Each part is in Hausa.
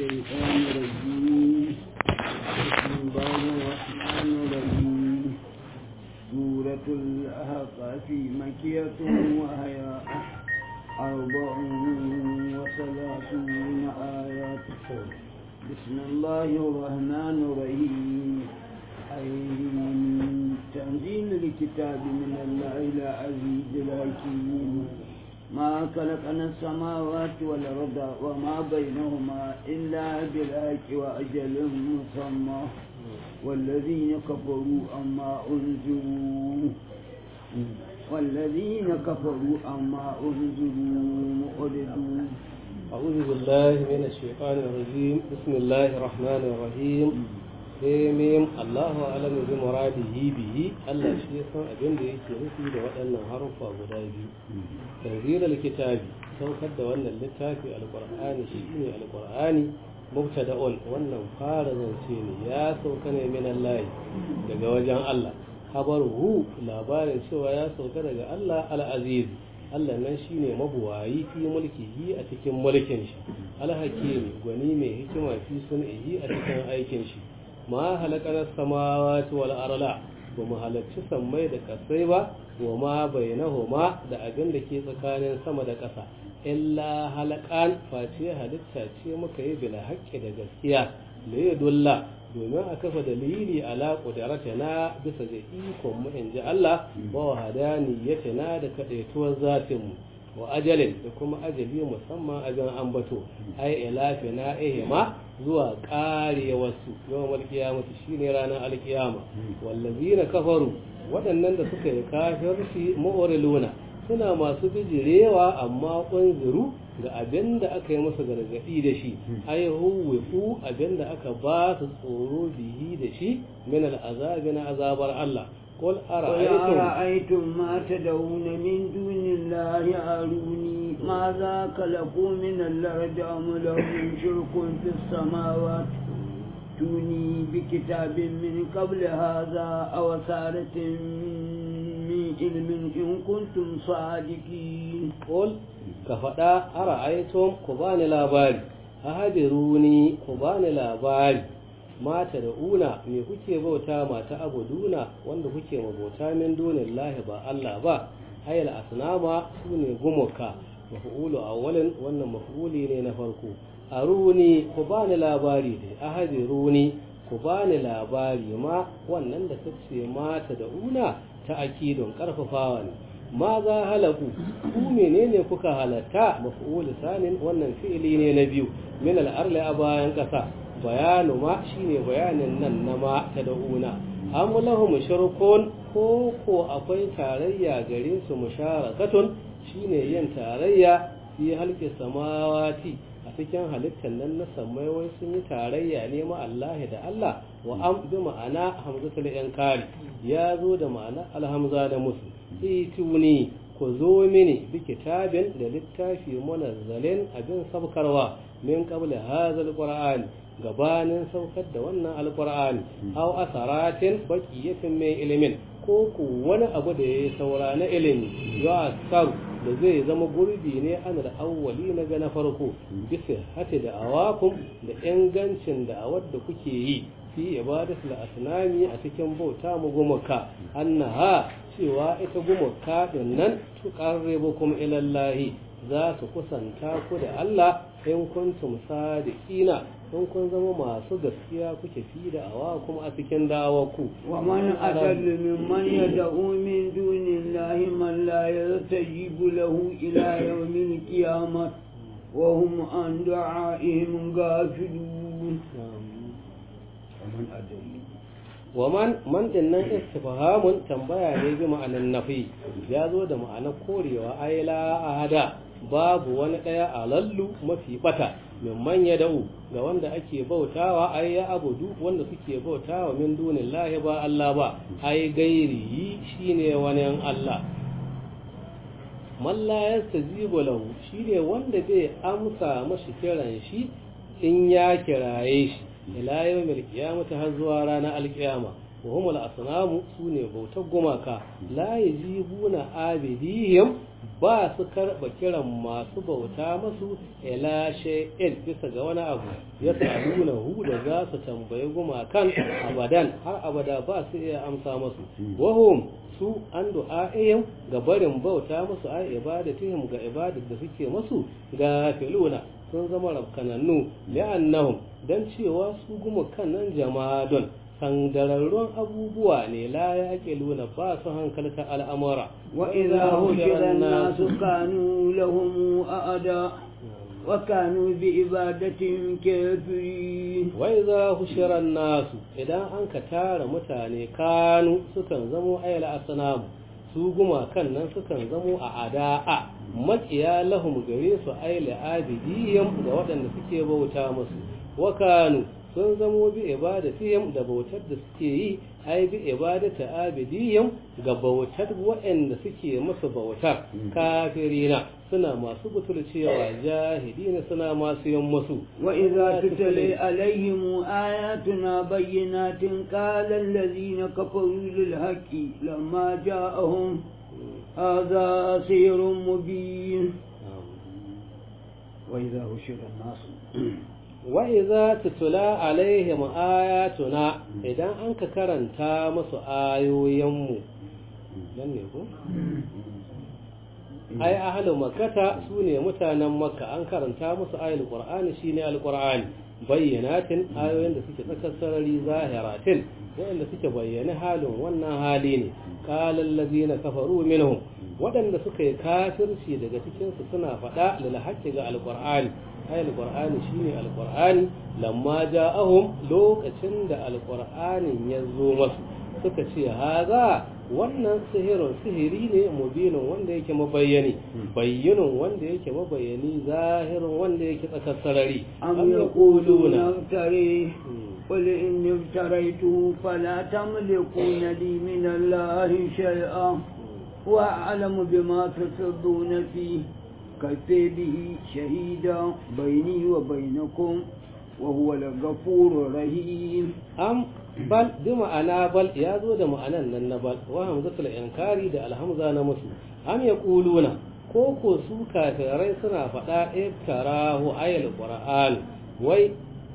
الشيطان الرجيم بسم الله الرحمن الرحيم سورة الأحقاف مكية وهي أربع وثلاثون آيات بسم الله الرحمن الرحيم أي تنزيل الكتاب من الله العزيز الحكيم ما خلقنا السماوات والأرض وما بينهما إلا بالحق وأجل مسمى والذين كفروا أما أنذروا والذين كفروا أما أنذروا مؤردون أعوذ بالله من الشيطان الرجيم بسم الله الرحمن الرحيم ميم الله أعلم بمراده به الله shi san abin da yake nufi da waɗannan harufa guda biyu tanzilul kitabi saukar da wannan littafi alqur'ani shine alqur'ani mubtada'un wannan fara zance ne ya sauka ne min Allah daga wajen Allah habaruhu labarin cewa ya sauka daga Allah al-aziz Allah nan shine mabuwayi fi mulkihi a cikin mulkin shi alhakimi gwani mai hikima fi sun'ihi a cikin aikin shi ma halakar samawati wal arla ba mu halarci sammai da kasai ba wa ma bainahuma da abin da ke tsakanin sama da ƙasa illa halakan face halitta ce muka yi bila haƙƙi da gaskiya da ya dulla domin a kafa dalili ala na bisa ga ikon mu in ji Allah wa wahadaniyatina da kadaituwar zatin mu wa ajalin da kuma ajali musamman abin ambato ai ilafi na ihima zuwa ƙare wasu yawan alkiyamata shine ranar alkiyama wallazina kafaru waɗannan da suka yi kafirci mu'oriluna suna masu bijirewa amma ƙunziru ga abin da aka yi musu gargaɗi da shi ai huwifu abin da aka ba su tsoro bihi da shi min al'azabi na azabar Allah قل أرأيتم, أرأيتم ما تدعون من دون الله أروني ماذا خلقوا من الأرض أم لهم شرك في السماوات توني بكتاب من قبل هذا أو سارة من علم إن كنتم صادقين قل كفدا أرأيتم كبان لاباري أهدروني كبان لاباري mata da una me kuke bauta mata abuduna wanda kuke mabauta min dunin lahi ba Allah ba hayal asnama su ne gumuka mafi'ulu awwalin wannan mafi'uli ne na farko aruni ku bani labari dai ahadi runi ku bani labari ma wannan da kace mata da una ta akidon karfafawa ne ma za halaku ku menene kuka halatta mafi'ulu sanin wannan fi'ili ne na biyu min al-arli a bayan kasa bayanu ma shine bayanin nan na ma ta da'una am lahum shirkun ko ko akwai tarayya gare su musharakatun shine yin tarayya fi halki samawati a cikin halittar nan na samai wai sun yi tarayya ne ma Allah da Allah wa am bi ma'ana hamzatul inkari ya zo da ma'ana alhamza da musu ituni ku zo mini bi kitabin da littafi munazzalin abin sabkarwa min qabla hadha alqur'ani gabanin saukar da wannan alkur'ani aw asaratin baqiyatin min ilimin ko ku wani abu da yayi saura na ilimi ya sar da zai zama gurbi ne an da awwali na ga na farko bisa hati da awakum da ingancin da awar da kuke yi fi ibadatul asnami a cikin bauta mu gumaka annaha cewa ita gumaka din nan tuqarribukum ila Allah za su kusanta ku da Allah in kuntum sadiqina in kun zama masu gaskiya kuke fi da awa kuma a cikin dawaku wa man adallu mimman yad'u min dunillahi man la yastajibu lahu ila yawmil qiyamah wa hum an du'a'ihim ghafilun man adallu wa man man din nan istifhamun tambaya ne bi ma'anan nafi ya zo da ma'anar korewa ay la ahada babu wani daya alallu mafi bata min manya da'u ga wanda ake bautawa ai ya abudu wanda suke bautawa min dunin lahi ba Allah ba ai gairi shine wani Allah man la yastajibu lahu shine wanda bai amsa mashi kiran shi in ya kiraye shi ila yawmil qiyamati har zuwa ranar alqiyama wa humul asnamu sune bautar gumaka la yajibuna abidihim ba su karɓa kiran masu bauta masu ila shay'in bisa ga wani abu ya saluna hu da za su tambayi gumakan abadan har abada ba su iya amsa masu wahum su an du'a'ihim ga barin bauta musu ai ibadatihim ga ibadar da suke masu ga filuna sun zama rafkanannu li'annahum dan cewa su gumakan nan jama'adun sandararrun abubuwa ne la ya ake luna ba su hankalta al'amura وإذا هشر الناس كانوا لهم أعداء وكانوا بعبادتهم كافرين وإذا هشر الناس إذا أنك تار متاني كانوا سكن زمو أيل أصنام su gumakan nan sukan zamo a ada'a makiya lahum gare su aile abidiyam ga waɗanda suke bauta musu wakanu sun zamo bi ibadatihim da bautar da suke yi ai bi ibadata abidiyam ga bautar waɗanda suke masa bautar kafirina suna masu butulcewa jahidina suna masu yin musu wa idza tutla alaihim ayatuna bayyinatin qala allazina kafaru lil haqqi lamma ja'ahum hadha sihrun mubin wa idza hushira an-nas wa'iza tutula alaihim ayatuna idan an ka karanta musu ayoyinmu nan ne ko? ai ahalu makata su ne mutanen makka an karanta musu ayil qur'ani shine alqur'ani bayyanatin ayoyin da suke tsakar sarari zahiratin waɗanda suke bayyana halin wannan hali ne qala allazina kafaru minhum waɗanda suka yi kafirci daga cikin su suna faɗa lil haqqi ga alqur'ani ayil qur'ani shine alqur'ani lamma ja'ahum lokacin da alqur'anin ya zo masu suka ce haza wannan sihirin sihiri ne mubinin wanda yake mabayyani bayyinin wanda yake mabayyani zahirin wanda yake tsakar sarari am yaquluna tare قل إني افتريته فلا تملكون لي من الله شيئا وأعلم بما تسرون فيه كفي به شهيدا بيني وبينكم وهو الغفور الرحيم am bal bi ma'ana bal ya zo da ma'anan nan na bal wa hamzatul inkari da alhamza na musu am yaquluna ko ko su kafirai suna faɗa iftarahu ayal qur'an wai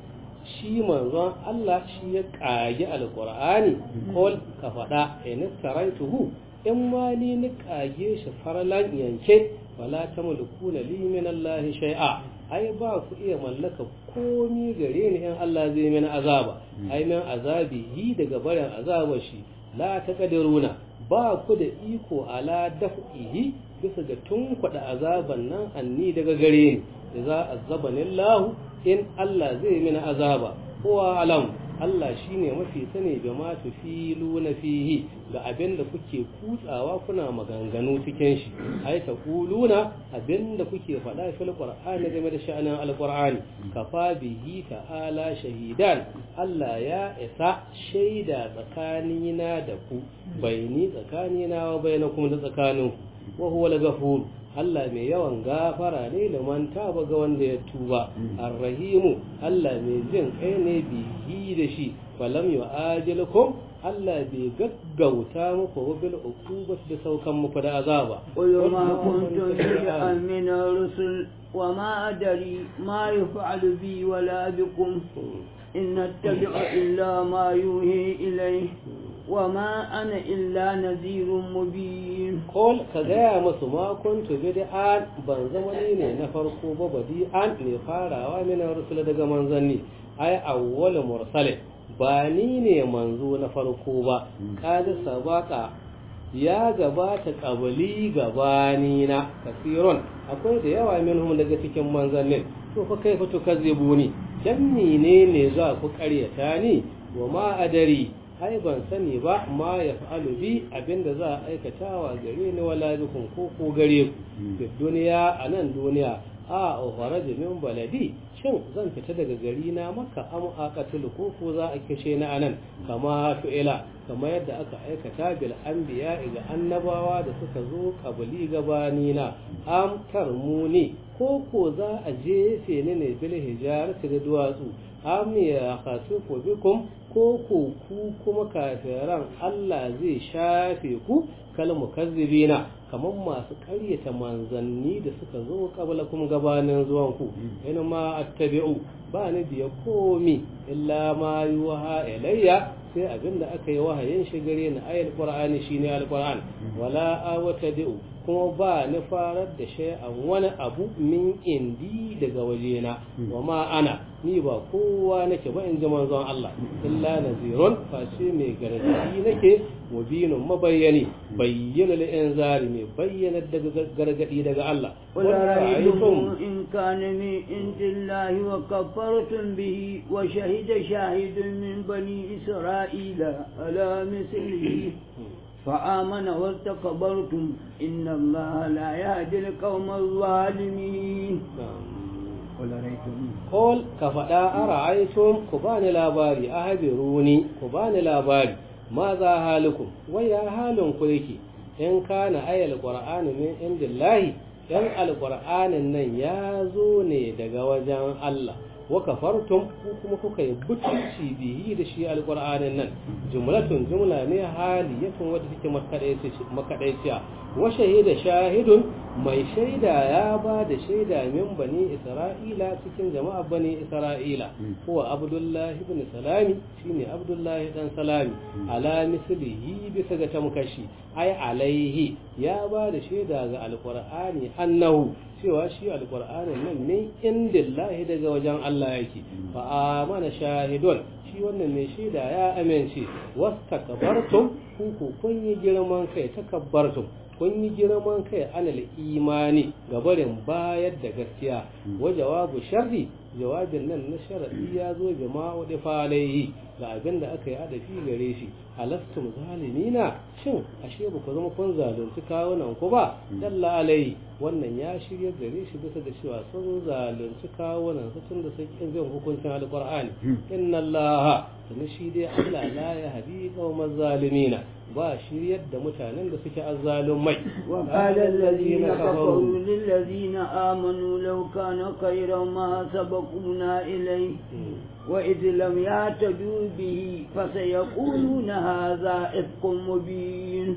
shi manzon Allah shi ya kage alqur'ani kol ka faɗa in taraituhu in ma ni ni kage shi farlan yanke wala tamlikuna li min Allah shay'a ai ba ku iya mallaka komi gare ni in Allah zai mini azaba ai min azabihi daga barin azabar shi la taqdiruna ba ku da iko ala daf'ihi bisa ga tunkuɗa azaban nan anni daga gare ni idza azabani Allah in Allah zai mini azaba huwa alam Allah shine mafi sani ga ma tufiluna fihi ga abin da kuke kutsawa kuna maganganu cikin shi ai ta kuluna abin da kuke faɗa fil qur'ani game da sha'anin alqur'ani kafa bihi ta'ala shahidan Allah ya isa shaida tsakanina da ku baini tsakanina wa bainakum da tsakaninku wa huwa al-ghafur Allah mai yawan gafara ne da man taba ga wanda ya tuba arrahimu Allah mai jin kai ne bihi da shi falam yu'ajilukum Allah bai gaggauta muku wa bil uqubat da saukan muku da azaba قل ما كنت شيئا من الرسل وما أدري ما يفعل بي ولا بكم إن أتبع إلا ما يوحي إليه وما أنا إلا نذير مبين Kol ka gaya musu ma kuntu bid'an ban zama ni ne na farko ba badi'an ne farawa min rusul daga manzanni ai awwal mursalin ba ni ne manzo na farko ba kada sabaka ya gabata kabali gabani na kasirun akwai da yawa minhum daga cikin manzannin to fa kai fito kazzibuni dan menene za ku karyata ni wa ma adari ai ban sani ba ma ya fa'alu bi abinda za a aikatawa gare ni wala bikum ko ko gare ku fi duniya a nan duniya a ukhara min baladi shin zan fita daga gari na maka am aqatul ko ko za a kishe ni anan kama fi'ila kama yadda aka aikata bil anbiya ga annabawa da suka zo kabali gabani na am tarmuni ko ko za a jefe ni ne bil hijarati da duwatsu am ya khasifu bikum ko ko ku kuma kafiran Allah zai shafe ku kal mukazzibina kamar masu ƙaryata manzanni da suka zo kabla kuma gabanin zuwan ku in ma attabi'u ba ni biya komi illa ma yuha ilayya sai abinda aka yi wahayin shi gare ni ayal qur'ani shine alquran wala awtadi'u kuma ba ni farar da shay'an wani abu min indi daga wajena wa ma ana ni ba kowa nake ba in ji manzon Allah illa nazirun face mai gargadi nake mubinun mabayyani bayyana lil inzari mai bayyana daga gargadi daga Allah ولا رأيتم إن كان من عند الله وكفرتم به وشهد شاهد من بني إسرائيل على مثله فآمن واستكبرتم إن الله لا يهدي القوم الظالمين ولا رأيتم Kol ka faɗa a ra'aitun ku bani labari a habiruni ku bani labari ma za halukum wai ya halin ku yake in kana ayal qur'ani min indillahi dan alqur'anin nan ya zo ne daga wajen Allah wa kafartum ku kuma kuka yi butulci bihi da shi alqur'anin nan jumlatun jumla ne haliyatun wadda take makadaiciya wa shahida shahidun mai shaida ya ba da shaida min bani isra'ila cikin jama'a bani isra'ila huwa abdullahi ibn salami shine abdullahi dan salami ala mislihi bisa ga tamkashi ai alaihi ya ba da shaida ga alqur'ani annahu cewa shi alqur'anin nan ne indillahi daga wajen Allah yake fa amana shahidun shi wannan mai shaida ya amince wastakbartum ku kun yi girman kai takabbartum kun yi girman kai anal imani ga barin bayar da gaskiya wa jawabu sharri jawabin nan na sharadi ya zo bi ma wadi falaihi ga abin da aka yi adafi gare shi alastum zalimina shin ashe ba ku zama kun zalunci kawunan ku ba dalla alai wannan ya shirya gare shi bisa da cewa sun zalunci kawunan su tun da sun kin bin hukuncin alqur'ani inna allaha tuni shi dai Allah la ya hadi qauman zalimina ba shiryar da mutanen da suke azzalumai وقال الذين كفروا للذين آمنوا لو كان خيرا ما سبقونا إليه وإذ لم يعتدوا به فسيقولون هذا إفق مبين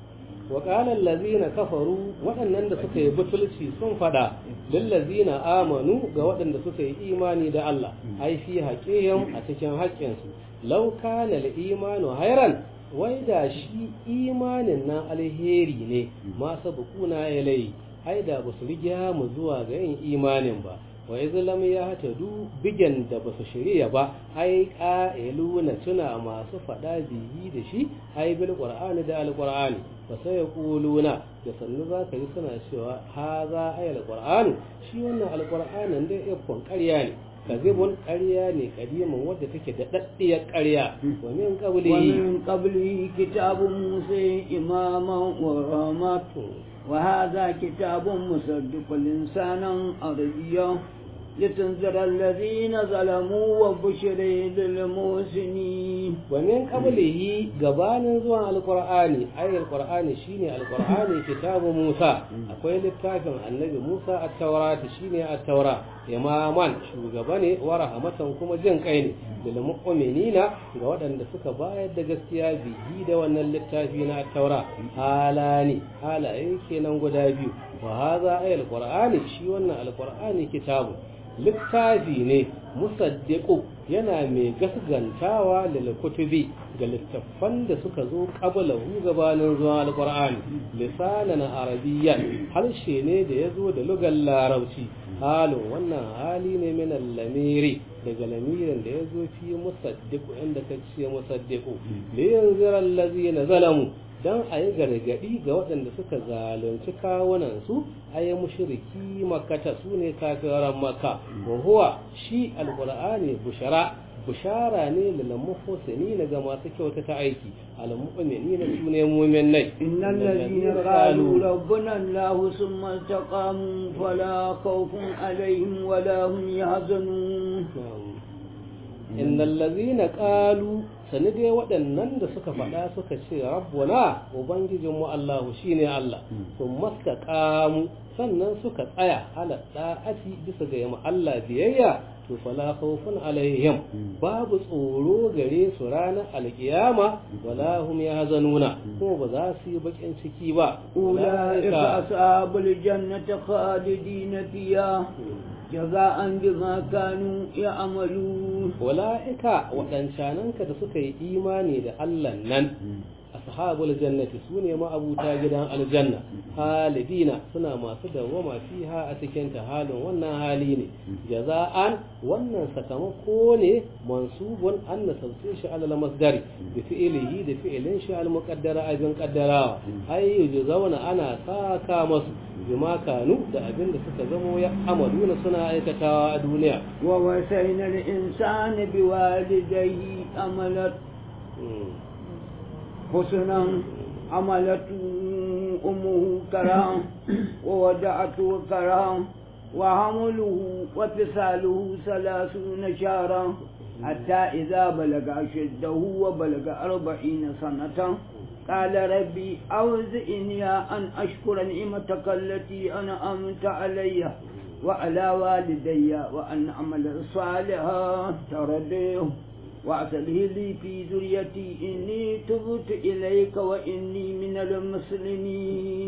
وقال الذين كفروا waɗannan da suka yi butulci sun faɗa lillazina amanu ga waɗanda suka yi imani da Allah ai fi haƙihim a cikin haƙƙinsu law kana al-imanu hayran wai da shi imanin nan alheri ne ma sabquna ilai ai da ba su riga mu zuwa ga yin imanin ba wa izlam ya hatadu bigen da ba su shirya ba ai qa'iluna tuna masu fada biyi da shi ai bil qur'ani da al qur'ani fa sai yaquluna da sannu za ka yi suna cewa haza ay al qur'ani shi wannan al qur'anin da yakon ƙarya ne kazibun ƙarya ne kadiman wadda take da daddiyar ƙarya wa min qabli ومن قبله كتاب موسى إماما ورحمة وهذا كتاب مصدق لسانا عربيا لتنذر الذين ظلموا وبشر للمحسنين ومن قبله gabanin zuwan alqur'ani ay alqur'ani shine alqur'ani kitabu Musa akwai littafin annabi Musa at-taurat shine at-taura imaman shugaba ne wa rahmatan kuma jin kai ne lil mu'minina ga waɗanda suka bayar da gaskiya bihi da wannan littafi na at-taura halani halaye kenan guda biyu wa hadha ay alqur'ani shi wannan alqur'ani kitabu littafi ne musaddiqu yana mai gasgantawa lil kutubi ga littattafan da suka zo qabla hu gabanin zuwa alqur'ani lisanan arabiyyan harshe ne da ya zo da lugar larabci halin wannan hali ne min lamiri daga lamirin da ya zo fi musaddiqu inda ka ce musaddiqu li yanzira allazina zalamu dan a yi gargadi ga waɗanda suka zalunci kawunansu a yi mushiriki makata su ne kafiran maka wa huwa shi alƙur'ani bushara bushara ne lalamuhusini na ga masu kyauta ta aiki almu'mini na su ne mu'minai إن الذين قالوا ربنا الله ثم استقاموا فلا خوف عليهم ولا هم يحزنون innal ladzina qalu sani dai waɗannan da suka faɗa suka ce rabbuna ubangijinmu Allahu shine Allah sun mastaqamu sannan suka tsaya ala da'ati bisa ga yamma Allah biyayya to fala khawfun alaihim babu tsoro gare su ranar alkiyama wala hum yahzanuna kuma ba za su yi bakin ciki ba أولئك أصحاب الجنة خالدين فيها جزاء بما كانوا يعملون wala'ika waɗancananka da suka yi imani da Allah nan ashabul jannati su ne ma'abuta gidan aljanna halidina suna masu dawwama fiha a cikin ta halin wannan hali ne jaza'an wannan sakamako ne mansubun an nasabce shi alal masdari da fi'ilihi da fi'ilin shi al muqaddara abin qaddarawa ay zauna ana saka masu bima kanu da abin da suka zamo ya amaluna suna aikatawa a duniya ووصينا الإنسان بوالديه أملت حسنا عملته أمه كرام وودعته كرام وحمله وفصاله ثلاثون شهرا حتى إذا بلغ أشده وبلغ أربعين سنة قال ربي أوزئني أن أشكر نعمتك التي أنعمت علي وعلى والدي وأن أعمل صالحا ترضيه وأصله لي في ذريتي إني تبت إليك وإني من المسلمين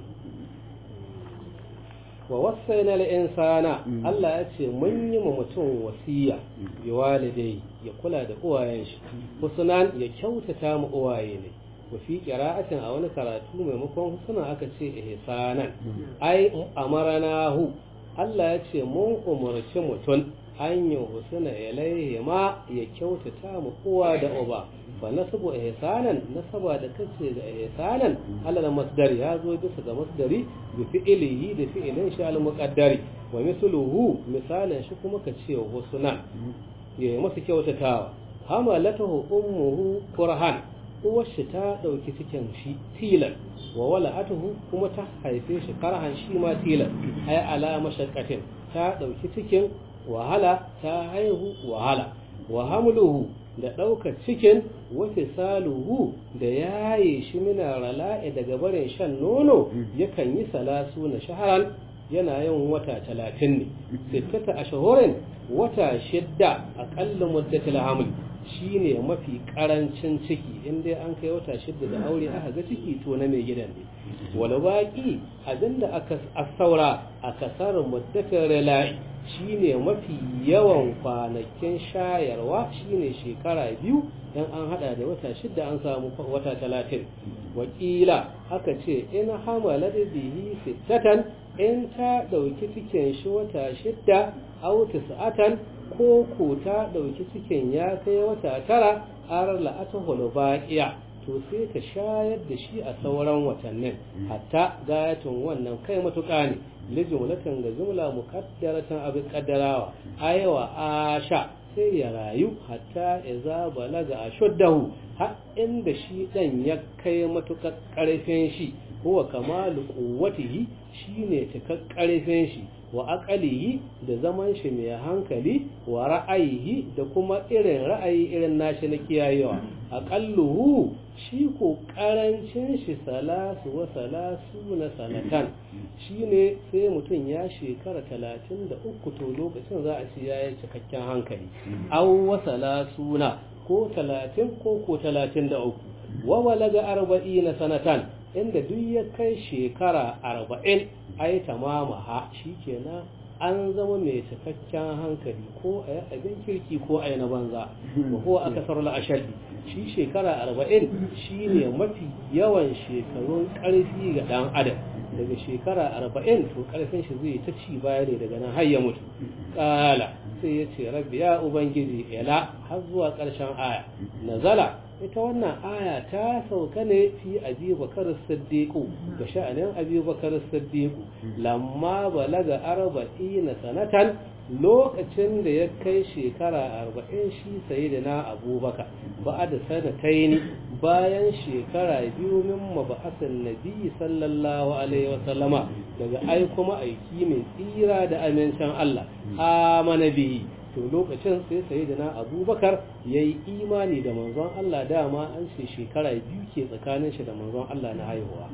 wa wasaina insana Allah ya ce mun yi ma mutum wasiya bi walidai ya kula da uwayen shi husnan ya kyautata mu uwaye ne wa fi qira'atin a wani karatu maimakon husna aka ce ihsanan ai amaranahu Allah ya ce mun umarci mutum an yi husna ilaihi ma ya kyautata mu uwa da uba fa nasabu ihsanan nasaba da kace da ihsanan alal masdari ya zo bisa ga masdari bi fi'ilihi da fi'ilin shi al muqaddari wa misluhu misalan shi kuma kace husna ya yi masa kyautatawa hamalatahu ummuhu kurhan uwar shi ta dauki cikin shi tilan wa wala'atuhu kuma ta haife shi karhan shi ma tilan ay ala mashaqqatin ta dauki cikin wahala ta haihu wahala wa hamluhu da ɗaukar cikin wasu saluhu da yaye shi mina rala'i daga barin shan nono yakan yi salasu na shaharan yana yin wata talatin ne sittata a shahorin wata shidda aƙalla muddatul haml shi ne mafi ƙarancin ciki inda an kai wata shidda da aure aka ga ciki to na mai gidan ne wani baƙi abinda aka saura a kasar muddatul rala'i shine mafi yawan kwanakin shayarwa shine shekara biyu dan an hada da wata shidda an samu wata talatin wakila aka ce in hamala da bihi sittatan in ta dauki cikin shi wata shidda aw tis'atan ko ko ta dauki cikin ya kai wata tara arar la'atuhul baqiya to sai ka shayar da shi a sauran watannin hatta gayatun wannan kai matuƙa ne lijumlatan ga jumla muqaddaratan abin qaddarawa ayawa asha sai ya rayu hatta iza balaga ashuddahu har inda shi dan ya kai matuƙar ƙarfin shi huwa kamalu quwwatihi shine cikar ƙarfin shi wa aqalihi da zaman shi mai hankali wa ra'ayihi da kuma irin ra'ayi irin nashi na kiyayewa aqalluhu shi ko karancin shi salasu wa salasu na sanatan shine sai mutum ya shekara talatin da uku to lokacin za a ce ya yi cikakken hankali aw wa salasuna ko talatin ko ko talatin da uku wa walaga arba'ina sanatan inda duk ya kai shekara arba'in ai tamama ha shikenan an zama mai cikakken hankali ko a yi abin kirki ko a yi na banza ba ko aka sarla a shalli shi shekara arba'in shi ne mafi yawan shekarun ƙarfi ga ɗan adam daga shekara arba'in to ƙarfin shi zai ta ci baya ne daga nan har ya mutu ƙala sai ya ce rabbi ya ubangiji ila har zuwa ƙarshen aya nazala ita wannan aya ta sauka ne fi abi bakar siddiqu ga sha'anin abi bakar siddiqu lamma balaga arba'ina sanatan lokacin da ya kai shekara arba'in shi sai da na abubakar ba da sanataini bayan shekara biyu min maba'asin nabi sallallahu alaihi wasallama daga aiko ma'aiki mai tsira da amincin Allah amana bihi to lokacin sai sayyidina abubakar ya yi imani da manzon Allah dama an ce shekara biyu ke tsakanin shi da manzon Allah na haihuwa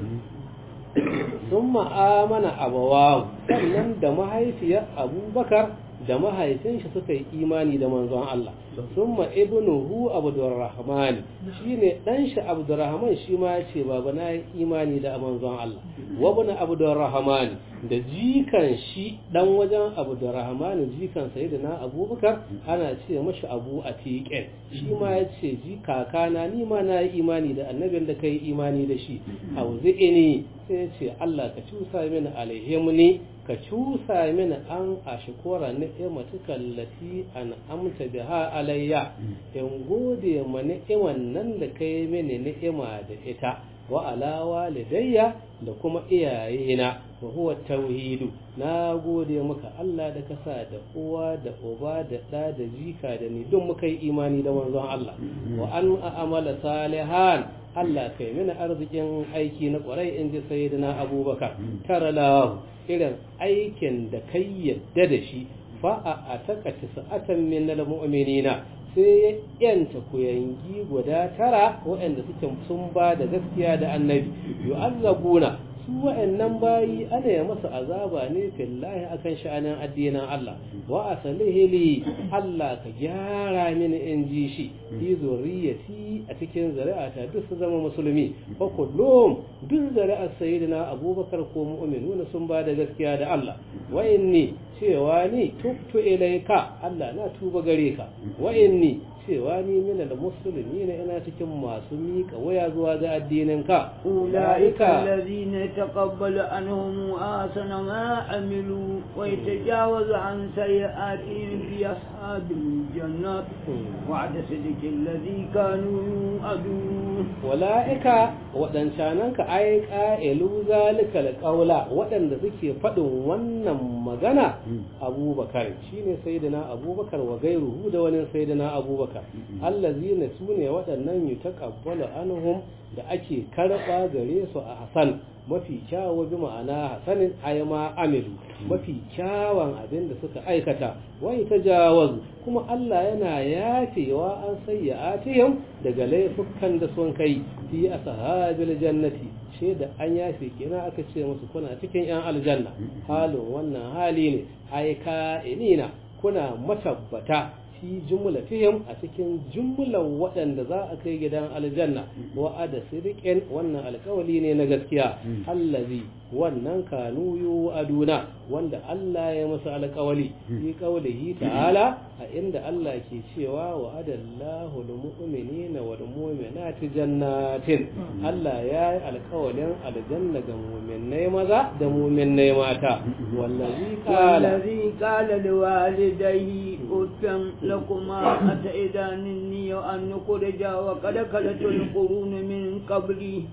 sun ma'amana abawahu sannan da mahaifiyar abubakar da mahaifin shi suka yi imani da manzon Allah sun ma ibnuhu abdurrahman shi ne ɗan shi abdurrahman shi ma ya ce baba na yi imani da manzon Allah wabna abdurrahman da jikan shi ɗan wajen abdurrahman jikan sai da na abubakar ana ce mashi abu a tiƙen shi ma ya ce ji kakana ni ma na yi imani da annabin da ka yi imani da shi auzi'ini sai ya ce Allah ka cusa mini alaihimni ka cusa mini an a shikora ni'imatuka allati an amta biha alayya in gode ma ni'iman nan da kai mini ni'ima da ita wa ala walidayya da kuma iyayena wa huwa tauhidu na gode maka Allah da ka sa da uwa da uba da ɗa da jika da ni don muka yi imani da manzon Allah wa an amala salihan Allah kai mini arzikin aiki na kwarai in ji sayyidina abubakar tara lahu irin aikin da kai yadda da shi fa a ataka tisa'atan min mu'minina sai ya yanta kuyangi guda tara waɗanda suke sun ba da gaskiya da annabi yu'azzabuna su wa'annan bayi ana ya masa azaba ne fillahi akan sha'anin addinin Allah wa asalihi li Allah ka gyara mini in ji shi fi zuriyati a cikin zuri'ata duk su zama musulmi fa kullum duk zuri'ar sayyidina Abubakar ko mu'minuna sun ba da gaskiya da Allah wa inni cewa ni tubtu ilaika Allah na tuba gare ka wa inni cewa ni mina da musulmi ne ina cikin masu miƙa waya zuwa ga addinin ka ulaika allazina taqabbalu anhum asana ma amilu wa yatajawazu an sayi'atihim fi ashabil jannat wa'ada sidqi allazi kanu yu'adun ulaika wadancanan ka ai qa'ilu zalika alqawla wadanda suke fadin wannan magana abubakar shine sayyidina abubakar wa gairuhu da wani sayyidina abubakar allazina sune waɗannan yutaqabbalu anhum da ake karɓa gare su a hasan mafi kyawu bi ma'ana hasanin ayama amilu mafi kyawun abin da suka aikata wai ta jawaz kuma Allah yana yafewa an sayyi'atihim daga laifukan da sun kai fi ashabil jannati she da an yafe kenan aka ce musu kuna cikin yan aljanna halin wannan hali ne ai ka'inina kuna matabbata fi jumlatihim a cikin jumlan waɗanda za a kai gidan aljanna wa'ada siriqin wannan alƙawali ne na gaskiya allazi wannan kanu yu aduna wanda Allah ya masa alƙawali fi qawlihi ta'ala a inda Allah ke cewa wa'adallahu lil mu'minina wal mu'minati jannatin Allah ya yi alƙawalin aljanna ga mu'minai maza da mu'minai mata wallazi qala wallazi qala liwalidayhi utam lakuma ataidanni an nukhraja wa qad kalatul qurun min qabli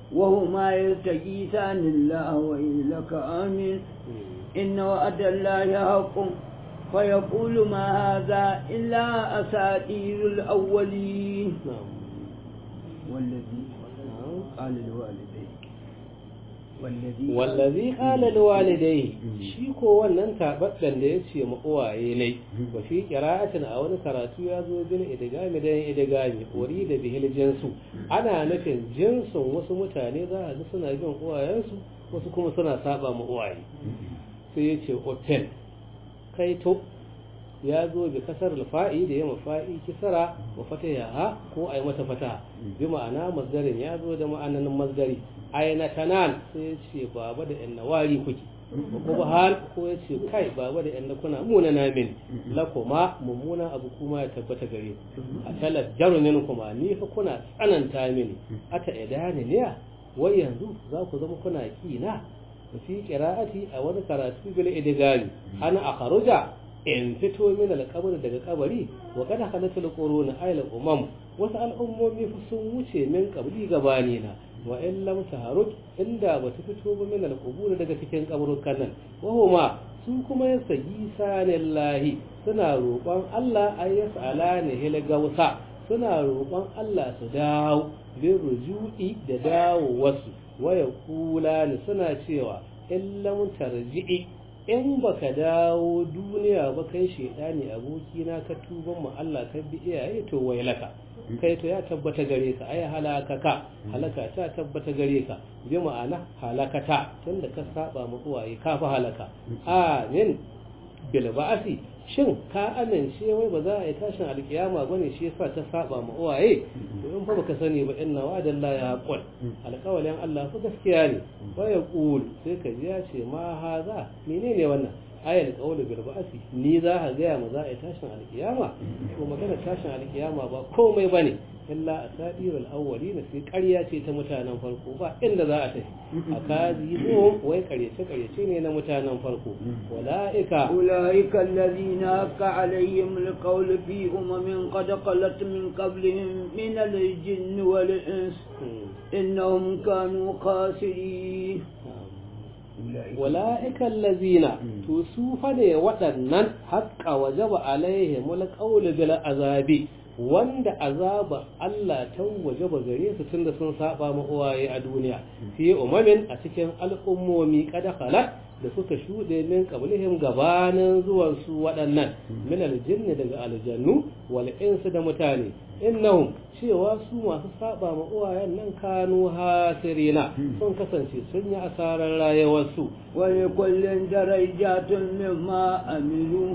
وهما يستغيثان الله وإلك آمين إن وعد الله حق فيقول ما هذا إلا أساطير الأولين والذي قال لوالديه wallazi qala liwalidayhi shi ko wannan tabaddan da yace ma uwaye ne wa fi qira'atin a wani karatu ya zo bil idgami da idgami uri da bihil jinsu ana nufin jinsin wasu mutane za a ga suna bin uwayensu wasu kuma suna saba ma uwaye sai yace hotel kai to ya zo bi kasar alfa'i da ya mafa'i kisara wa fataha ko ai mata fata bi ma'ana masdarin ya zo da ma'anan masdari aina tanan sai ya ce baba da yan nawari kuke ko ba hal ko ya ce kai baba da yan kuna muna na min la kuma mummuna abu kuma ya tabbata gare a talar jarumin kuma ni fa kuna tsananta mini ata idani ne wai yanzu za ku zama kuna kina fi qira'ati a wani karatu bil idgami ana akhruja in fito min alƙabar daga kabari wa kada halatul quruna ayla umam wasu al'ummomi sun wuce min kabri gabani na wa in lam taharuk inda ba su fito ba min alqubur daga cikin kaburukan nan wa huma su kuma yasagi sanillahi suna roƙon Allah ay yas'alani hil gausa suna roƙon Allah su dawo bin ruju'i da dawo wasu wa yaqulani suna cewa in lam tarji'i in baka dawo duniya ba kai shedani abokina ka tuban mu Allah ka bi iyaye to wailaka kai to ya tabbata gare ka ai halaka ka halaka ta tabbata gare ka bi ma'ana halakata tunda ka saba mu uwaye ka fa halaka amin bil ba'asi shin ka amince wai ba za a yi tashin alkiyama bane shi yasa ta saba ma uwaye to in fa baka sani ba inna wa'dallahi haqqun alƙawalin Allah fa gaskiya ne wa yaqul sai ka ji ya ce ma haza menene wannan ayal qawlu bil ba'si ni za ka ga ma za a yi tashin alkiyama to magana tashin alkiyama ba komai bane illa asadirul awwalin sai ƙarya ce ta mutanen farko ba inda za a tafi akazi zo wai ƙaryace ƙaryace ne na mutanen farko walaika أولئك الذين حق عليهم القول في أمم قد خلت من قبلهم من الجن والإنس إنهم كانوا خاسرين wala'ika allazina to su fa ne waɗannan haƙƙa wajaba alaihimul qawlu bil azabi wanda azaba Allah ta wajaba gare su tunda sun saba ma uwaye a duniya fi umamin a cikin al'ummomi kada khalat da suka shuɗe min qablihim gabanin zuwan su waɗannan min aljinni daga aljannu wal insu da mutane innahum cewa su masu saba ma uwayen nan kanu hasirina sun kasance sun yi asarar rayuwarsu ولكل درجات مما عملوا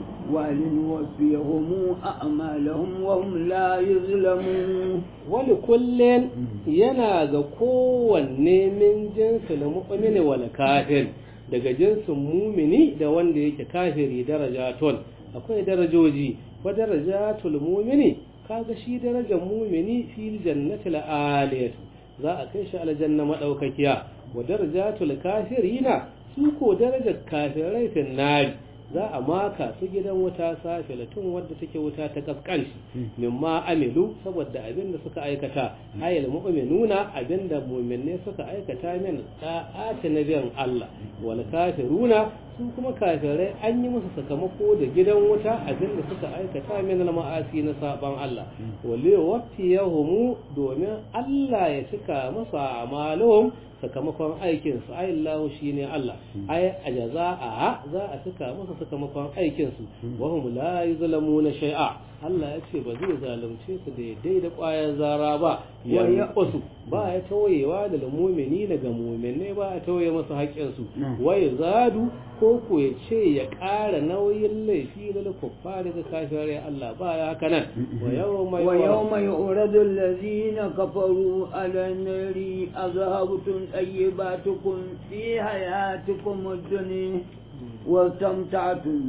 ولنوفيهم أعمالهم وهم لا يظلمون wani kullum yana ga kowanne min jinsin mu'mini wal kafir daga jinsin mumini da wanda yake kafiri darajatun akwai darajoji wa darajatul mumini kaga shi darajar mumini fil jannatil aliyat za a kai shi aljanna madaukakiya wa darajatul kafirina su ko darajar kafirai fin nari za a maka su gidan wuta safilatun wadda take wuta ta kaskanci mimma amilu saboda abin da suka aikata ayal mu'minuna abin da mu'minne suka aikata min da'ati nabiyan Allah wal kafiruna su kuma kafirai an yi musu sakamako da gidan wuta abin da suka aikata min al ma'asi na saban Allah wali wafiyahum domin Allah ya cika musu amaluhum sakamakon aikinsu ai Allah shine Allah ai a jaza'a za a cika musu sakamakon aikinsu wa hum la yuzlamuna shay'a Allah ya ce ba zai zalunce su da daidai da ƙwayar zara ba ya wasu ba ya tawayewa da mumini daga muminai ba ya tawaye masu haƙƙinsu wai zadu ko ko ya ce ya ƙara nauyin laifi da kuffari da kafirai Allah ba ya haka nan wa yawma ويوم يعرض الذين كفروا على النار أذهبتم طيباتكم في حياتكم الدنيا واستمتعتم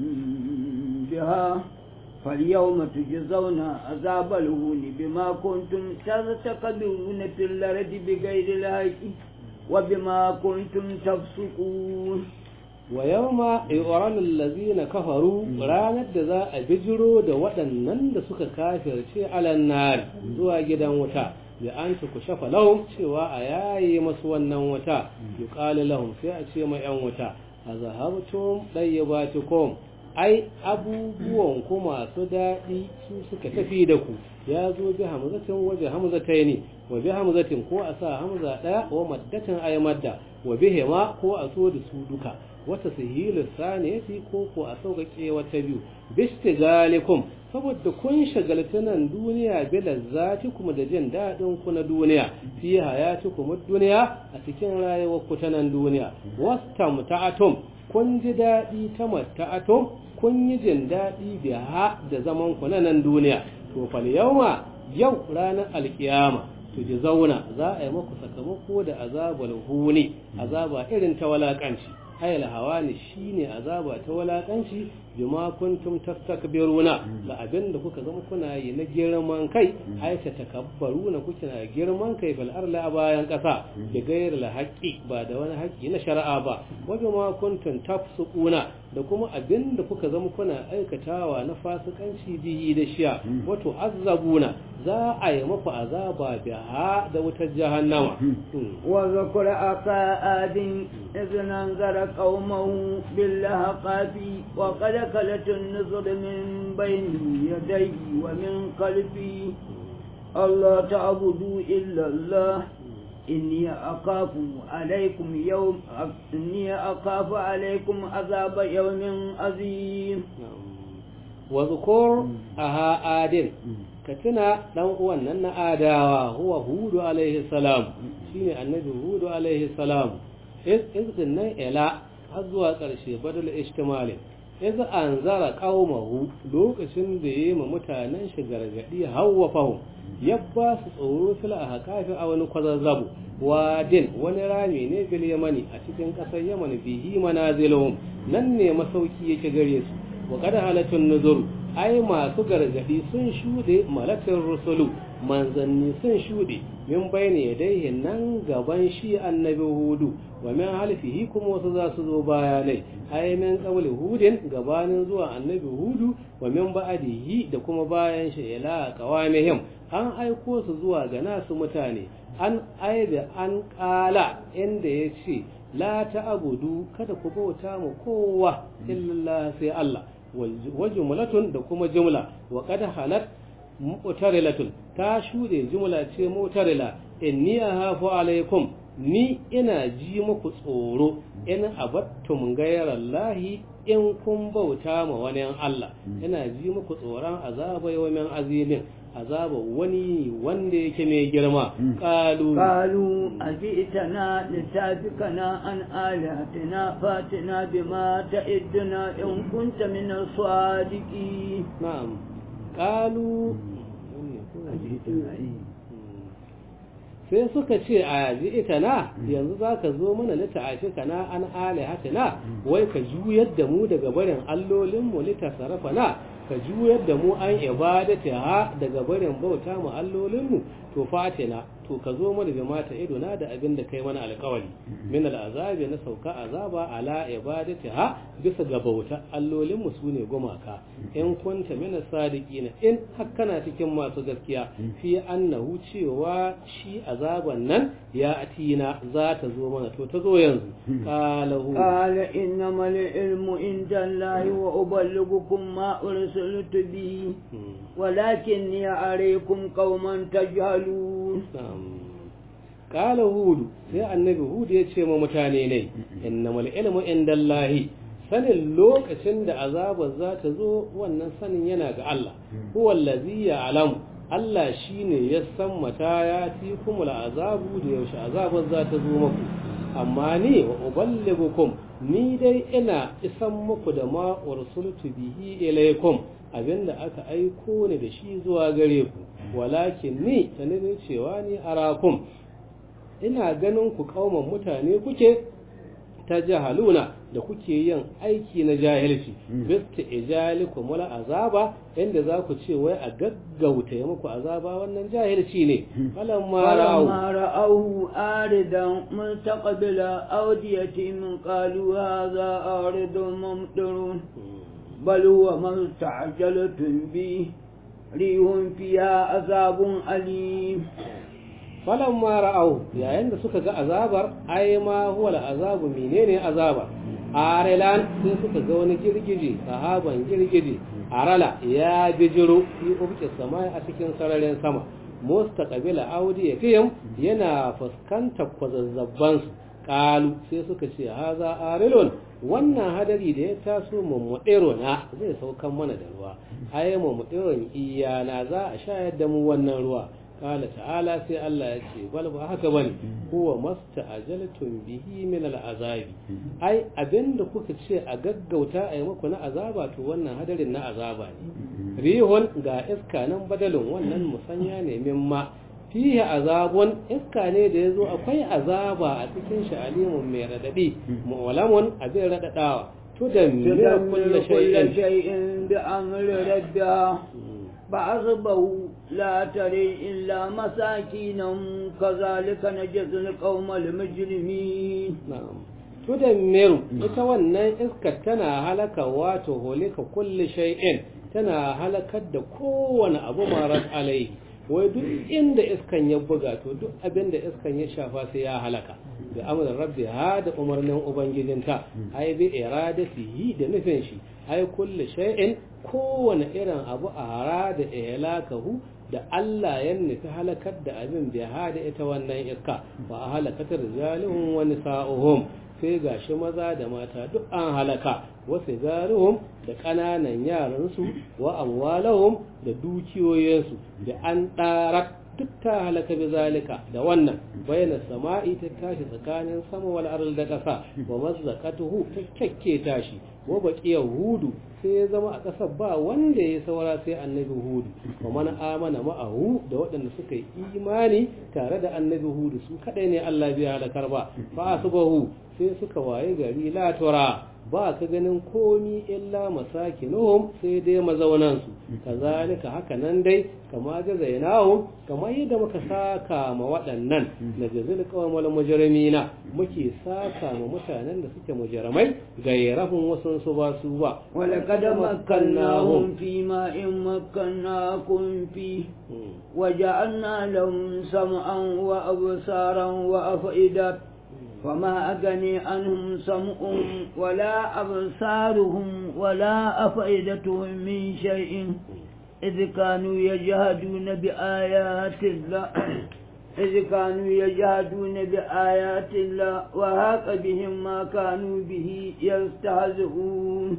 بها فاليوم تجزون عذاب الهون بما كنتم تستكبرون في الأرض بغير الحق وبما كنتم تفسقون wa yawma yu'ranul ladzina kafaru ranar da za a bijiro da waɗannan da suka kafirce alan nar zuwa gidan wuta da an ku shafa lahum cewa a yayi masu wannan wuta yuqalu lahum sai a ce ma yan wuta azhabtum dayyibatukum ai abubuwan ku masu daɗi su suka tafi da ku ya zo bi hamzatin waje hamzataini wa bi hamzatin ko a sa hamza ɗaya wa maddatin ay madda wa bihima ko a so da su duka wata sahilu saniyati ko ko a sauƙaƙe wata biyu bistigalikum saboda kun shagalta nan duniya bila zati kuma da jin daɗin ku na duniya fi hayati kuma duniya a cikin rayuwar ku ta nan duniya wastamta'atum kun ji daɗi ta mata'atum kun yi jin daɗi biha da zaman ku na nan duniya to fal yawma yau ranar alkiyama to ji zauna za a yi maku sakamako da azabul huni azaba irin ta walakanci hayal hawani shine azaba ta walakanci bima kuntum tastakbiruna da abin da kuka zama kuna yi na girman kai ai ta takabbaruna kuke na girman kai fil arla a bayan kasa da gairar haqqi ba da wani haƙƙi na shari'a ba wa bima kuntum tafsuquna da kuma abin da kuka zama kuna aikatawa na fasikanci bihi da shiya wato azabuna za a yi maku azaba biha da wutar jahannama wa zakura aka adin izin anzara qaumahu billahaqabi wa qad kalat an-nuzur min bayni yadayhi wa min qalbi Allah ta'budu illa Allah إني أخاف عليكم يوم إني أخاف عليكم عذاب يوم عظيم واذكر أها آدم كتنا دان uwan nan na adawa huwa hudu alaihi salam shine annabi hudu alaihi salam is din nan ila har zuwa ƙarshe badal ishtimali iz anzara qaumahu lokacin da yayi ma mutanen shi gargadi hawa fahu ya ba su tsoro fil ahqafi a wani kwazazzabu wadin wani rami ne bil yamani a cikin ƙasar yaman bihi manaziluhum nan ne masauki yake gare su wa qad halatun nuzur ai masu gargadi sun shude malakin rusulu manzanni sun shude min bayne yadayhi nan gaban shi annabi hudu wa min halfihi kuma wasu za su zo bayanai ai min qawli hudin gabanin zuwa annabi hudu wa min ba'dihi da kuma bayan shi ila qawamihim an aiko su zuwa ga nasu mutane an aibe an kala inda yace la ta'budu kada ku bauta mu kowa illa sai Allah wa jumlatun da kuma jumla wa qad halat mu'tarilatun ta shude jumla ce mu'tarila inni ahafu alaikum ni ina ji muku tsoro in abattum gairallahi in kun bauta ma wani Allah ina ji muku tsoron azaba yawmin azimin azaba wani wanda yake mai girma qalu qalu ajitana litafikana an alihatina fatina bima ta'iduna in kunta min as-sadiqin na'am qalu sai suka ce a ji ita na yanzu za ka zo mana lita'ashi kana an alihatina wai ka juyar da mu daga barin allolinmu litasarafa na ka juyar da mu an ibadata ha daga barin bauta mu allolinmu to fatina to ka zo mana da mata idona da abin da kai mana alkawari min al'azabi na sauka azaba ala ibadati ha bisa ga bauta allolin mu sune gumaka in kunta min sadiqina in hakkana cikin masu gaskiya fi annahu cewa shi azaban nan ya atina za ta zo mana to ta zo yanzu qalahu qala innamal ilmu inda allahi wa uballighukum ma ursiltu bi walakinni araykum qauman tajhalun Kala Hudu sai annabi Hudu ya ce ma mutane ne, innamal ilmu indallahi sanin lokacin da azabar za ta zo wannan sanin yana ga Allah, huwa allazi ya'lamu Allah shine ya san mata ya ti kumul azabu da yaushe azabar za ta zo muku amma ni wa uballigukum ni dai ina isan muku da ma ursultu bihi ilaykum abinda aka aiko ni da shi zuwa gare ku walakin ni sanin cewa ni arakum ina ganin ku kauman mutane kuke ta jahaluna da kuke yin aiki na jahilci bista ijalikum wala azaba inda za ku ce wai a gaggauta ya muku azaba wannan jahilci ne falamma ra'ahu aridan mustaqbila awdiyati min qalu hadha aridun mumtirun bal huwa ma ta'ajjaltum bi rihun fiha azabun alim falan ra'au yayin da suka ga azabar ai ma huwa azabu menene azabar arelan sai suka ga wani girgije sahaban girgije arala ya bijiro fi ubki sama a cikin sararin sama mustaqbila audi fihim yana fuskantar kwazazzabban su kalu sai suka ce haza arilun wannan hadari da ya taso mummuɗero na zai saukan mana da ruwa ai mummuɗeron iyana za a shayar da mu wannan ruwa قال تعالى سي الله يجي بل ba haka bane huwa masta'ajaltum bihi min al'azab ai abinda kuka ce a gaggauta a yi muku na azaba to wannan hadarin na azaba ne rihun ga iska nan badalin wannan musanya ne mimma fihi azabun iska ne da yazo akwai azaba a cikin shi alimun mai radadi mu'lamun abin radadawa to da mira kullu shay'in bi amri rabbiha فأصبحوا لا تري إلا مساكينهم كذلك نجزي القوم المجرمين نعم tudammiru ita wannan iskar tana halaka wato holika kulli shay'in tana halakar da kowane abu marar alai wai duk inda iskan ya buga to duk abin da iskan ya shafa sai ya halaka da amurin rabbi ha da umarnin ubangijinta ai bi iradatihi da nufin shi ai kulli shay'in kowane irin abu a hara da ihlakahu da Allah ya nufi halakar da abin bai hada ita wannan iska ba a halakatar jalihun wani sa'uhum sai gashi maza da mata duk an halaka wasu garuhum da ƙananan yaransu wa amwalahum da dukiyoyinsu da an ɗarak duk ta halaka bi zalika da wannan bayyana sama'i ta tashi tsakanin sama wal ardi da ƙasa wa mazzaqatuhu ta kyakke tashi wa baqiya hudu sai ya zama a ƙasar ba wanda ya saura sai annabi hudu wa man amana ma'ahu da waɗanda suka yi imani tare da annabi hudu su kadai ne Allah bai halakar ba fa asbahu sai suka waye gari la tura ba ka ganin komi illa masakinuhum sai dai mazaunansu kazalika haka nan dai kama jazainahum kamar yadda muka saka ma waɗannan na jazil qawmal mujrimina muke saka ma mutanen da suke mujrimai gairahum wasun su ba su ba ولقد مكناهم فيما إن مكناكم فيه وجعلنا لهم سمعا وأبصارا وأفئدة فما أغني عنهم سمعهم ولا أبصارهم ولا أفئدتهم من شيء إذ كانوا يجهدون بآيات الله إذ كانوا يجهدون بآيات الله وهاق بهم ما كانوا به يستهزئون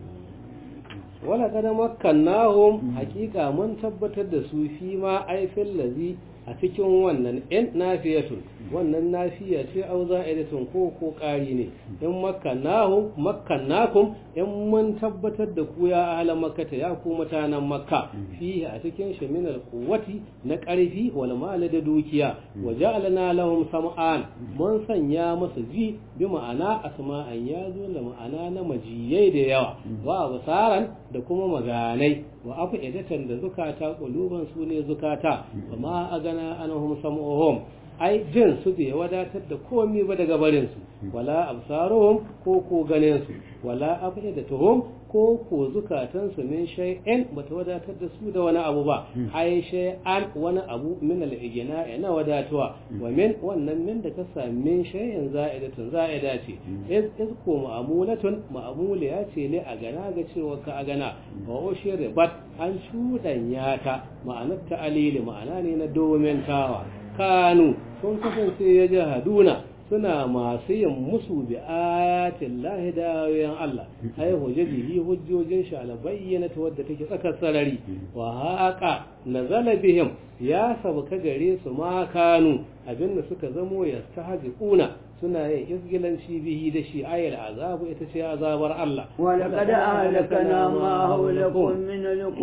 ولقد مكناهم حقيقة من tabbatar da su fi ma aifin lazi a cikin wannan in nafiyatun wannan nafiya ce au za'idatun ko ko ƙari ne in makkannahum makkannakum in mun tabbatar da ku ya ahla makkata ya ku mutanen makka fihi a cikin shi min alquwwati na ƙarfi wal mal da dukiya wa ja'alna lahum sam'an mun sanya masa ji bi ma'ana asma'an ya zo da ma'ana na majiyai da yawa wa basaran da kuma maganai wa afu idatan da zukata kuluban su ne zukata amma a gana anahum sam'uhum ai jin su bai wadatar da komai ba daga barin su wala absaruhum ko ko ganin su wala afu idatuhum ko ko zukatan su min shay'in bata wadatar da su da wani abu ba ai shay'an wani abu min al-ijna na wadatuwa wa min wannan min da ka sami shay'in za'idatun za'ida ce iz iz ko ma'amulatun ma'amuliya ce ne a gana ga cewa ka a gana wa ushir bat an shudanya ta ma'anar ta alili ma'ana ne na domentawa kanu sun kasance ya jahaduna suna masu yin musu bi ayatin lahi da ayoyin Allah ai hujjaji hujjojin shi ala bayyana ta wadda take tsakar sarari wa haqa nazala bihim ya sabuka gare su ma kanu abinda suka zamo ya tahziquna suna yin izgilanci bihi da shi ayar azabu ita ce azabar Allah wa laqad ahlakana ma hawlakum min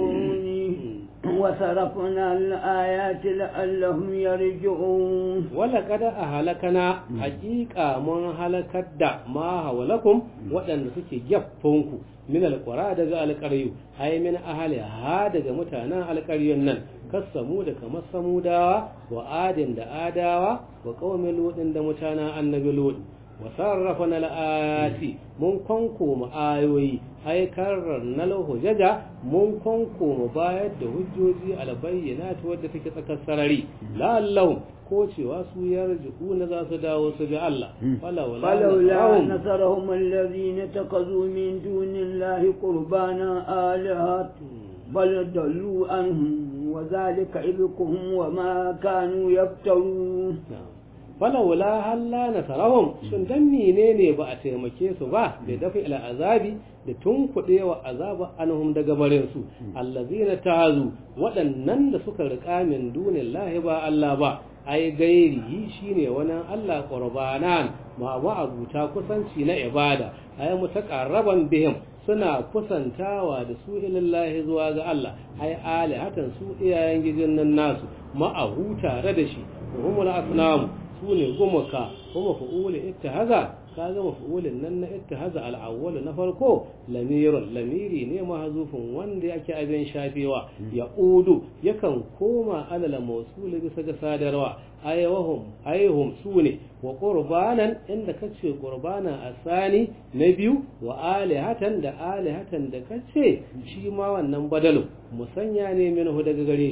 alquruni وصرفنا الآيات لعلهم يرجعون ولقد أهلكنا حقيقة من هلكت دا ما حولكم وأن سكي جفونكم من القرى دغا القريو أي من أهل هذا متانا القريو نن كسمو da kamar samudawa wa adin da adawa wa qaumin ludin da mutana annabi lud wa sarrafana al-ayati mun konko mu ayoyi ai karar na hujjaja mun konko mu bayar da hujjoji albayyana ta wadda take tsakar sarari la'allahum ko cewa su yarji'una za su dawo su ga Allah فلولا نصرهم الذين تخذوا من دون الله قربانا آلهة بل ضلوا عنهم وذلك إبكهم وما كانوا يفترون falawla halla nasarahum shin dan menene ba a taimake su ba da dafi ila azabi da tunkuɗewa azaba anhum daga barin su allazina tazu waɗannan da suka riƙa min dunillahi ba Allah ba ai gairi shine wani Allah qurbanan ma abuta kusanci na ibada ai mutaqarraban bihim suna kusantawa da su ilallahi zuwa ga Allah ai alihatan su iyayen gijin nan nasu ma'ahu tare da shi humul asnamu su ne gumaka kuma fa'ulin ittahaza ka ga maf'ulin nan na ittahaza al-awwal na farko lamirun lamiri ne mahzufin wanda yake abin shafewa ya udu yakan koma alal mawsul bisa ga sadarwa ayyahum ayyuhum sune wa qurbanan inda kace qurbana asani na biyu wa alihatan da alihatan da kace shi ma wannan badalu musanya ne minhu daga gare shi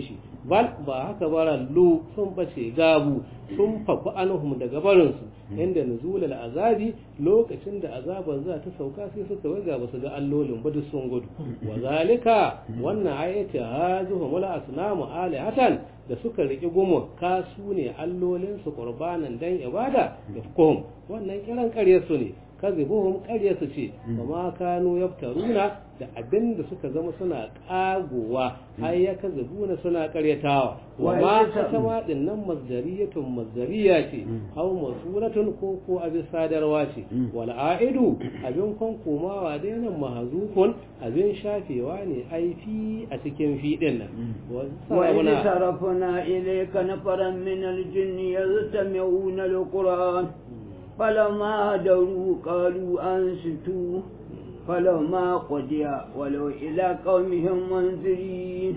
bal ba haka bara lu sun bace gabu sun faku anhum daga barinsu inda nuzulul azabi lokacin da azabar za ta sauka sai suka waga ba su ga allolin ba duk sun gudu wa zalika wannan ayati hazuhu mula asnamu alihatan da suka riki gumu ka su ne allolin su qurbanan dan ibada da hukum wannan kiran ƙarya su ne kazibuhum ƙarya su ce ba ma kanu yaftaruna da abin da suka zama suna ƙagowa ai ya kazibuna suna ƙaryatawa wa ma kasama din nan masdariyatun masdariya ce aw masulatun ko ko abin sadarwa ce wal aidu abin kon komawa dai nan mahzufun abin shafewa ne ai fi a cikin fi din nan wa in sarafna ilayka nafaran min al-jinni yastami'una al-qur'an فلما هدروا قالوا أنستوا فلما قضي ولو إلى قومهم منذرين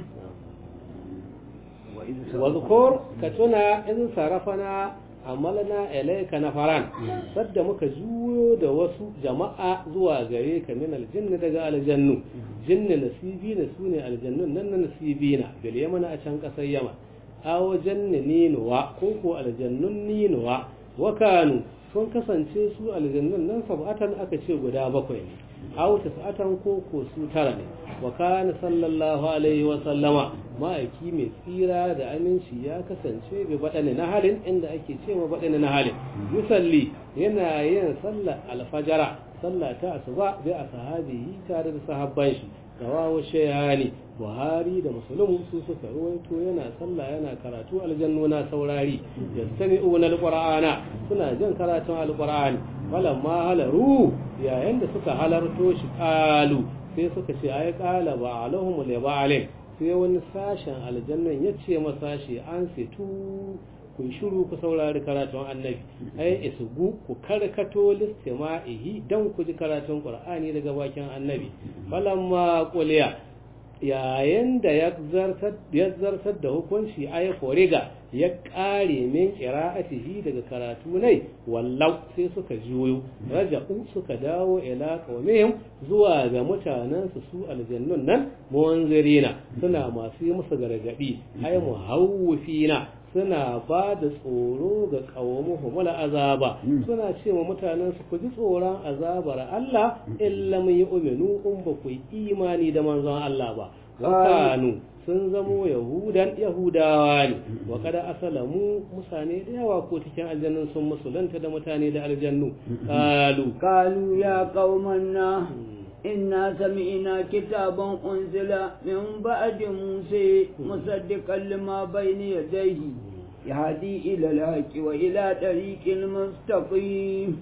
واذكر كتنا إذ صرفنا amalna ilaika nafaran sadda muka juyo da wasu jama'a zuwa gare ka min aljinni daga aljannu jinni nasibina sune aljannun nan na nasibina bil yamana a can kasar yaman awo janni ninuwa ko ko aljannun ninuwa wa kanu sun kasance su aljannun nan sab'atan aka ce guda bakwai ne aw tas'atan ko ko su tara ne wa kana sallallahu alaihi wa sallama ma'aiki mai tsira da aminci ya kasance bi badani na halin inda ake ce ma badani na halin yusalli yana yin sallar alfajara sallah ta asuba bi ashabihi tare da sahabban shi rawahu shayani buhari da musulun su suka ruwaito yana sallah yana karatu aljannu na saurari yastami'una alqur'ana suna jin karatun alqur'ani falamma halaru yayin da suka halarto shi qalu sai suka ce ai qala ba alahum li ba'alin sai wani sashen aljannan ya ce masa shi an situ ku shiru ku saurari karatun annabi ai isugu ku karkato listima'ihi dan ku ji karatun qur'ani daga bakin annabi falamma quliya yayin da ya zartar da hukunci ay foriga ya kare min qira'atihi daga karatu ne wallau sai suka juyo raja'u suka dawo ila qaumihim zuwa ga mutanen su su aljannun nan muwanzirina suna masu yi musu gargadi ay muhawwifina suna ba da tsoro ga kawamuhum azaba suna ce wa mutanen su ku ji tsoron azabar Allah illa mun yi uminu in ba ku yi imani da manzon Allah ba wakanu sun zamo yahudan yahudawa ne wa kada asalamu mutane da yawa ko cikin aljannun sun musulunta da mutane da aljannu kalu kalu ya qaumanna إنا سمعنا كتابا أنزل من بعد موسى مصدقا لما بين يديه يهدي إلى الحق وإلى طريق المستقيم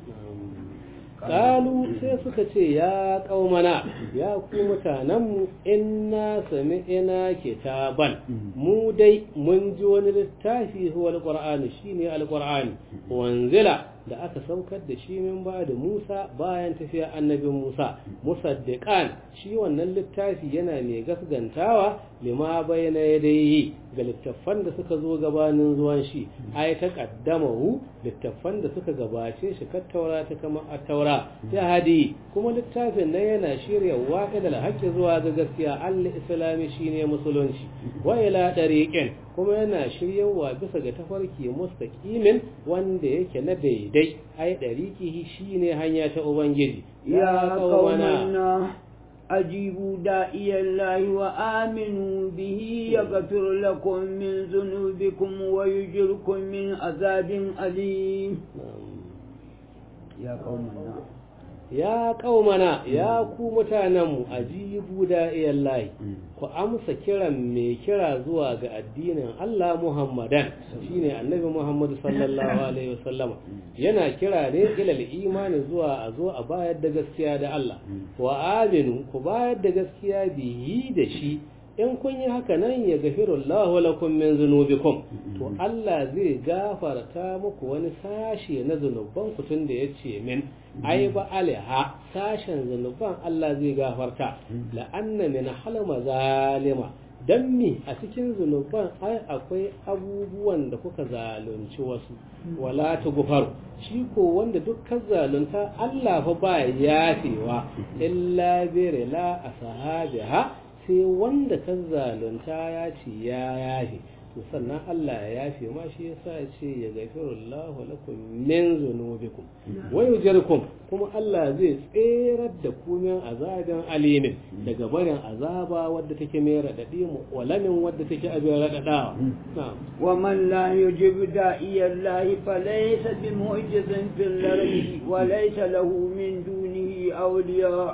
Kalu sai suka ce ya ƙaumana ya ku mutanenmu inna sami'ina kitaban mu dai mun ji wani littafi huwa alƙur'ani shine alƙur'ani wanzila da aka saukar da shi min ba da Musa bayan tafiya annabin Musa musaddiqan shi wannan littafi yana mai gasgantawa lima bayna yadayhi ga littattafan da suka zo gabanin zuwan shi ai ta qaddamahu littattafan da suka gabace shi ka taura ta kama a taura ya hadi kuma littafin nan yana shirya waqidal haqqi zuwa ga gaskiya al-islami shine musulunci wa ila dariqin kuma yana shiryawa bisa ga tafarki mustaqimin wanda yake na daidai ai dariqihi shine hanya ta ubangiji ya qaumana أجيبوا داعي الله وآمنوا به يغفر لكم من ذنوبكم ويجركم من عذاب أليم يا قومنا ya kaumana ya ku mutanenmu ajibu da'iyan layi ku amsa kiran mai kira zuwa ga addinin Allah Muhammadan shine annabi Muhammadu sallallahu alaihi wasallama yana kira ne ilal imani zuwa a zo a bayar da gaskiya da Allah wa aminu ku bayar da gaskiya bihi da shi in kun yi haka nan ya gafiru Allah lakum min zunubikum to Allah zai gafarta muku wani sashe na zunuban ku tun da yace min ai ba alha sashen zunuban Allah zai gafarta la anna min halma zalima dan mi a cikin zunuban ai akwai abubuwan da kuka zalunci wasu wala ta gufar shi ko wanda dukkan zalunta Allah fa ba yafewa illa bi la asahabiha sai wanda ka zalunta ya ce ya yafe to sannan Allah ya yafe ma shi yasa ya ce ya gafirullahu lakum min zunubikum wa yujirkum kuma Allah zai tserar da ku min azabin alimin daga barin azaba wadda take mai radadi mu walamin wadda take abin radadawa na'am ومن لا يجب داعي الله فليس بمعجز في الأرض وليس له من دونه أولياء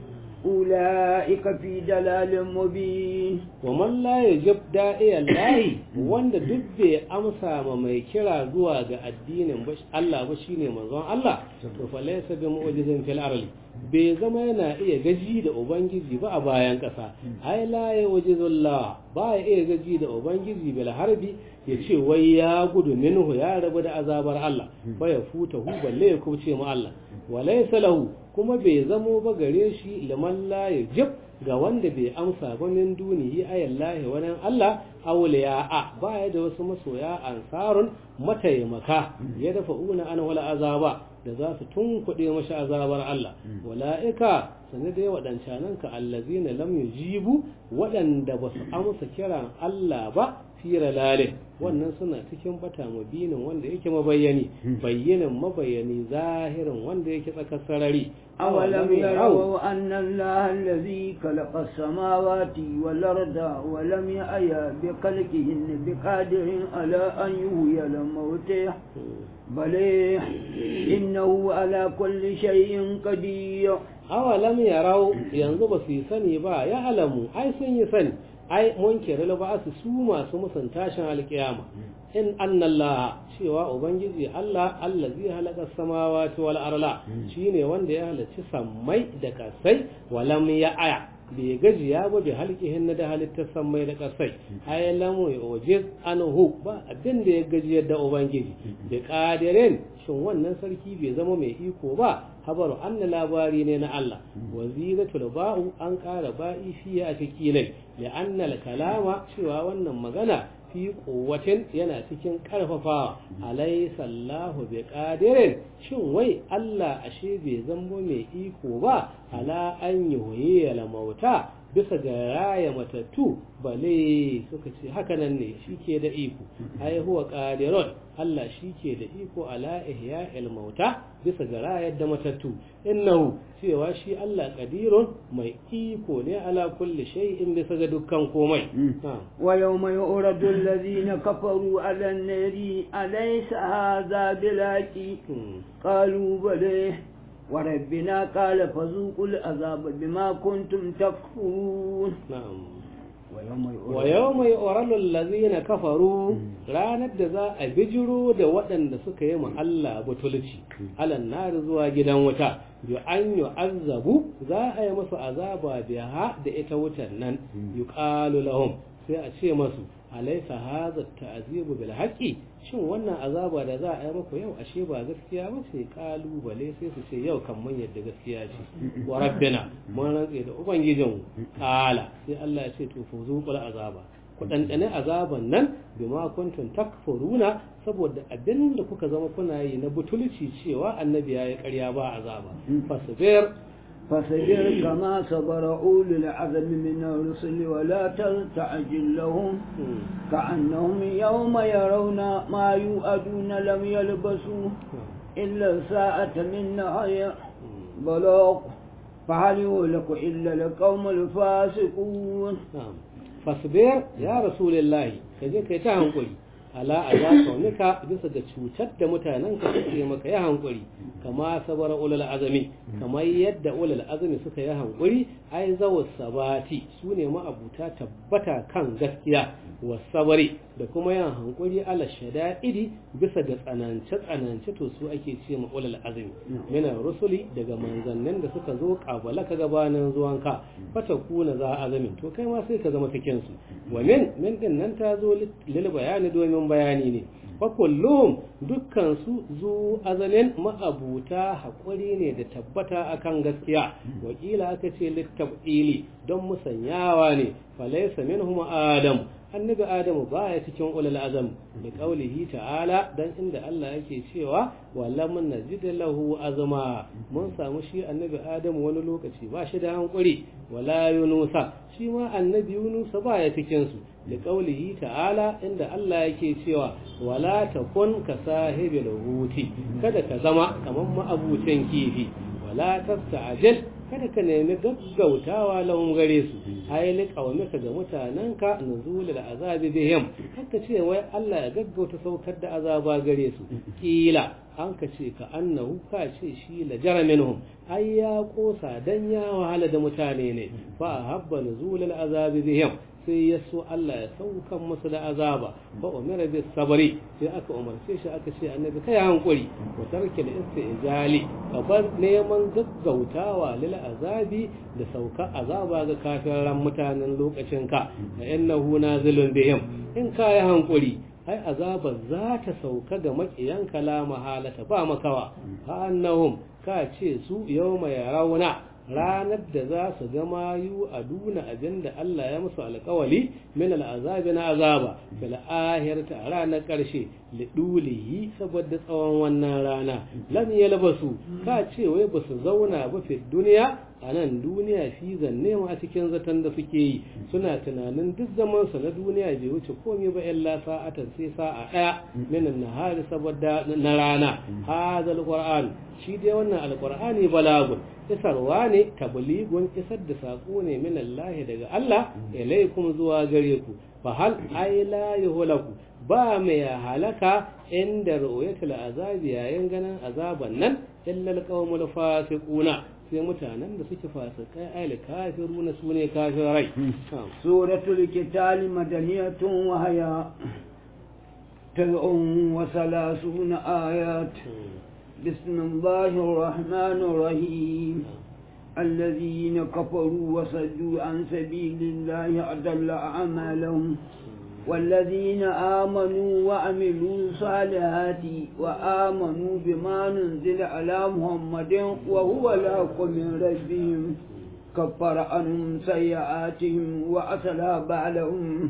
أولئك في دلال مبين ومن لا يجب داعي الله wanda duk bai amsa ma mai kira zuwa ga addinin Allah ba shine manzon Allah to fa laysa bi mu'jizin fil ardi bai zama yana iya gaji da ubangiji ba a bayan kasa ai la ya wajizullah ba ya iya gaji da ubangiji bil harbi ya ce wai ya gudu minhu ya rabu da azabar Allah ba ya futa hu balle ya kubce mu Allah walaysa lahu kuma bai zamo ba gare shi liman la yajib ga wanda bai amsa ba min dunihi ayallahi wani Allah awliya a baya da wasu masoya ansarun mataimaka ya dafa una ana wala azaba da za su tunkuɗe mashi azabar Allah wala'ika sane dai waɗancanan ka allazina lam yujibu waɗanda ba su amsa kiran Allah ba fira lalin wannan suna cikin bata mubinin wanda yake mabayyani bayyinin mabayani zahirin wanda yake tsakar sarari أولم يروا أن الله الذي خلق السماوات والأرض ولم يأي بخلقهن بقادر على أن يهوي الموتى بل إنه على كل شيء قدير أولم يروا ينظر في سني با يعلموا أي سني سني ai munkir ba su su masu musun tashin alkiyama in annallaha cewa ubangiji Allah Allah zai halaka samawati wal arla shine wanda ya halarci sammai da kasai walam ya aya bai gajiya ba bai halkihin na da halittar sammai da kasai ai lamu ya ojiz anhu ba abin da ya gajiyar da ubangiji da kadirin shin wannan sarki bai zama mai iko ba habaru anna labari ne na Allah waziratul ba'u an ƙara ba'i fiye a cikilai da annal kalama cewa wannan magana fi kuwatin yana cikin karfafawa alaysa Allahu bi qadirin shin wai Allah ashe bai zambo mai iko ba ala an yuhyi la mauta bisa ga raya matattu bale suka ce haka nan ne shike da iko ai huwa qadirun Allah shike da iko ala ihya'il mauta bisa ga rayar da matattu innahu cewa shi Allah qadirun mai iko ne ala kulli shay'in bisa ga dukkan komai wa yawma yu'radu alladhina kafaru ala an-nari alaysa hadha bilaqi qalu bale وربنا قال فذوقوا العذاب بما كنتم تكفرون نعم ويوم يؤرل الذين كفروا ranar da za a bijiro da waɗanda suka yi ma Allah butulci alan nar zuwa gidan wuta yu an yu azabu za a yi musu azaba biha da ita wutan nan yuqalu lahum sai a ce masu alaysa hadha ta'zibu bil haqqi shin wannan azaba da za a yi muku yau ashe ba gaskiya ba ce kalubale sai su ce yau kan mun yadda gaskiya ce wa rabbina mun rantse da ubangijin kala sai Allah ya ce to fu zuqul azaba ku dandane azaban nan bima kuntum takfuruna saboda abin da kuka zama kuna yi na butulci cewa annabi ya yi ƙarya ba azaba fasbir فاصبر كما صبر أولي العزم من الرسل ولا تستعجل لهم كأنهم يوم يرون ما يوعدون لم يلبسوا إلا ساعة من نهار بلاغ فهل يهلك إلا القوم الفاسقون فاصبر يا رسول الله كجي كي تهنقل ala a za kaunika bisa ga cutar da mutanen ka suke maka ya hankuri kama sabar ulul azami kamar yadda ulul azami suka yi hankuri ai zawa sabati su ne ma'abuta tabbata kan gaskiya wasabari da kuma yin hankuri ala shada'idi bisa ga tsanance tsanance to su ake ce ma ulul azami mina rusuli daga manzannin da suka zo kabala ka gabanin zuwanka fata kuna za azamin to kai ma sai ka zama cikin su wa min min din nan ta zo lil bayani domin bayani ne fa kullum dukkan su zu azalin ma'abuta haƙuri ne da tabbata akan gaskiya wakila aka ce littabili don musanyawa ne falaysa minhum adam annabi adamu baya cikin ulul azam da qaulihi ta'ala dan inda Allah yake cewa wallam najid lahu azma mun samu shi annabi adamu wani lokaci ba shi da hankuri wala yunusa shi ma annabi yunusa baya cikin su da qaulihi ta'ala inda Allah yake cewa wala takun ka sahibil huti kada ka zama kaman ma'abucin kifi wala tasta'jil kada ka nemi gaggautawa lahum gare su ai liqawmika ga mutananka nuzul azabi bihim haka ce wai Allah ya gaggauta saukar da azaba gare su kila an ka ce ka annahu ka ce shi la jara minhum ai ya kosa dan ya wahala da mutane ne fa habba nuzul azabi bihim sai ya so Allah ya saukan musu da azaba fa umira bis sabri sai aka umarce shi aka ce annabi kai hankuri wa tarki da istijali ka bar neman gaggautawa lil azabi da sauka azaba ga kafiran mutanen lokacin ka da innahu nazilun bihim in kai hankuri ai azaba za ta sauka ga makiyan kalama halata ba makawa fa annahum ka ce su yawma yarawna ranar da za su ga mayu a duna abin da Allah ya musu alkawali min al'azabi na azaba fil ahirati a ranar ƙarshe lidulihi saboda tsawon wannan rana lam yalbasu ka ce wai ba su zauna ba fi duniya a nan duniya fi zanne ma a cikin zaton da suke yi suna tunanin duk zaman su na duniya bai wuce komai ba illa sa'atan sai sa'a daya min nahari saboda na rana hadal qur'an shi dai wannan alqur'ani balagun isarwa ne tabligun isar da sako ne min Allah daga Allah ilaikum zuwa gare ku fa hal ay la yuhlaku ba mai halaka inda ru'yatul azabi yayin ganin azaban nan illa alqawmul fasiquna sai mutanen da suke fasikai ayil kafiruna sune kafirai suratul qital madaniyatun wa haya تسع وثلاثون آيات بسم الله الرحمن الرحيم الذين كفروا وصدوا عن سبيل الله أضل أعمالهم والذين آمنوا وعملوا الصالحات وآمنوا بما نزل على محمد وهو الحق من ربهم كفر عنهم سيئاتهم وأصلح بالهم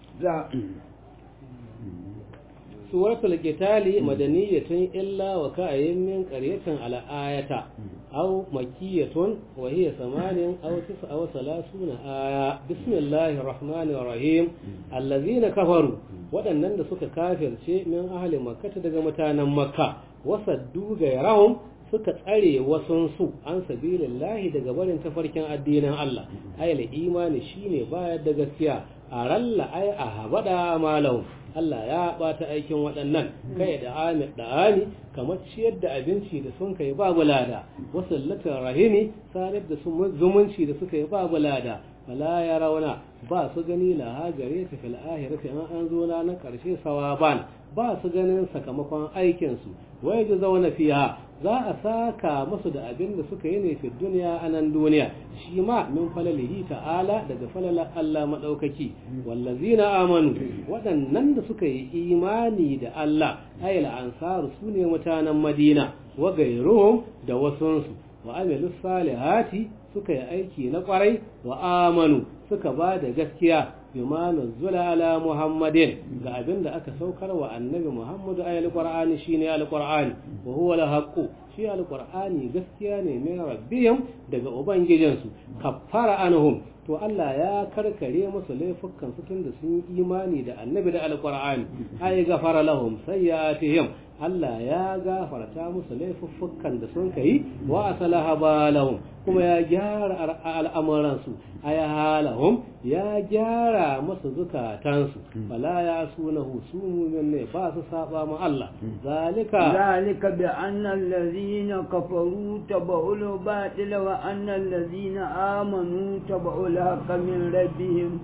suratul qitali madaniyatun illa wa ka'ayyin min qaryatin ala ayata aw makkiyatun wa hiya samanin aw tis'a wa salasuna aya bismillahir rahmanir rahim allazina kafaru waɗannan da suka kafirce min ahli makkah daga mutanen makka wasaddu gairahum suka tsare wasunsu an sabilillahi daga barin tafarkin addinin Allah ayyul imani shine bayar da gaskiya a ralla ai a habada malahu Allah ya bata aikin waɗannan kai da amir da ami kamar ciyar da abinci da sun kai babu lada wasallatar rahimi sanar da zumunci da suka yi babu lada fala ya rauna ba su gani laha gare ta fil ahirati an an zo na karshe sawaban ba su ganin sakamakon aikin su wai ji zauna fiha za a saka musu da abin da suka yi ne fi duniya a nan duniya shi ma min falalihi ta'ala daga falalar Allah maɗaukaki wallazina amanu waɗannan da suka yi imani da Allah ayil ansaru su ne mutanen madina wa gairuhum da wasunsu wa amilu salihati suka yi aiki na kwarai wa amanu suka ba da gaskiya bima nazzula ala muhammadin ga abin da aka saukar wa annabi muhammadu ayal qur'ani shine alqur'ani wa huwa alhaqqu shi alqur'ani gaskiya ne min rabbihim daga ubangijinsu kaffara anhum to Allah ya karkare musu laifukan su tunda sun yi imani da annabi da alqur'ani ay gafara lahum sayyi'atihim Allah ya gafarta musu laifuffukan da sun kai wa asalaha balahum kuma ya gyara al'amuransu ay halahum ya gyara musu zukatansu fala ya sunahu su mu'min ne ba su saba ma Allah zalika zalika bi anna allazina kafaru tabu'ul batil wa anna allazina amanu tabu'ul haqqa min rabbihim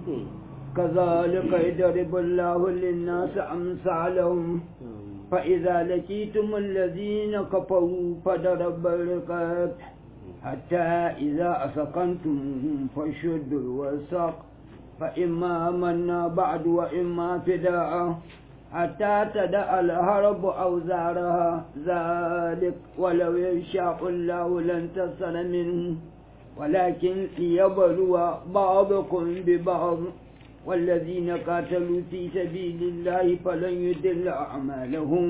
كذلك يضرب الله للناس أمثالهم فإذا لقيتم الذين كفروا فضرب الرقاب حتى إذا أسقنتم فشدوا الوثاق فإما منا بعد وإما فداء حتى تدع الهرب أوزارها ذلك ولو يشاء الله لانتصر منه ولكن ليبلو بعضكم ببعض والذين قاتلوا في سبيل الله فلن يدل أعمالهم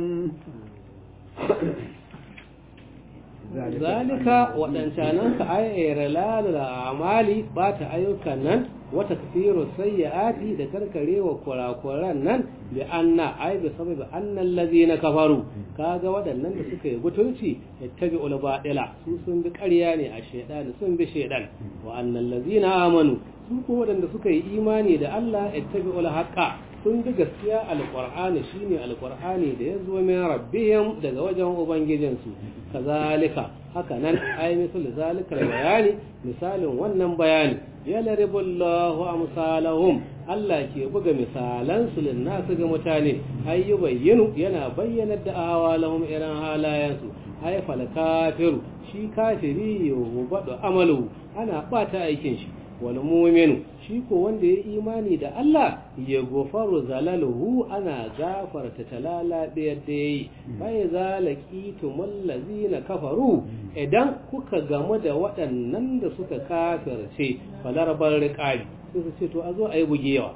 zalika waɗancanan ka ayyar lalala amali ba ta ayyukan nan wata kafiru sayyi'ati da karkarewa kurakuran nan bi anna ay bi sababi annal ladina kafaru kaga waɗannan da suka yi gutulci yattabi ul badila su sun bi ƙarya ne a shaydan sun bi shaydan wa annal ladina amanu su ko waɗanda suka yi imani da Allah yattabi ul haqqa sun bi gaskiya alqur'ani shine alqur'ani da ya zo min rabbihim daga wajen ubangijinsu kazalika haka nan ai misal zalika bayani misalin wannan bayani ya laribullahu amsalahum Allah ke buga misalan su linnasu ga mutane ai yubayyinu yana bayyana da awalahum irin halayensu ai fal kafiru shi kafiri yubadu amalu ana bata aikin shi wal mu'minu shi ko wanda ya imani da Allah ya gofaru zalaluhu ana gafarta talala da yadda yayi bai zalaki tumallazina kafaru idan kuka gamu da waɗannan da suka kafirce falarbar riqabi sai su ce to a zo a yi bugewa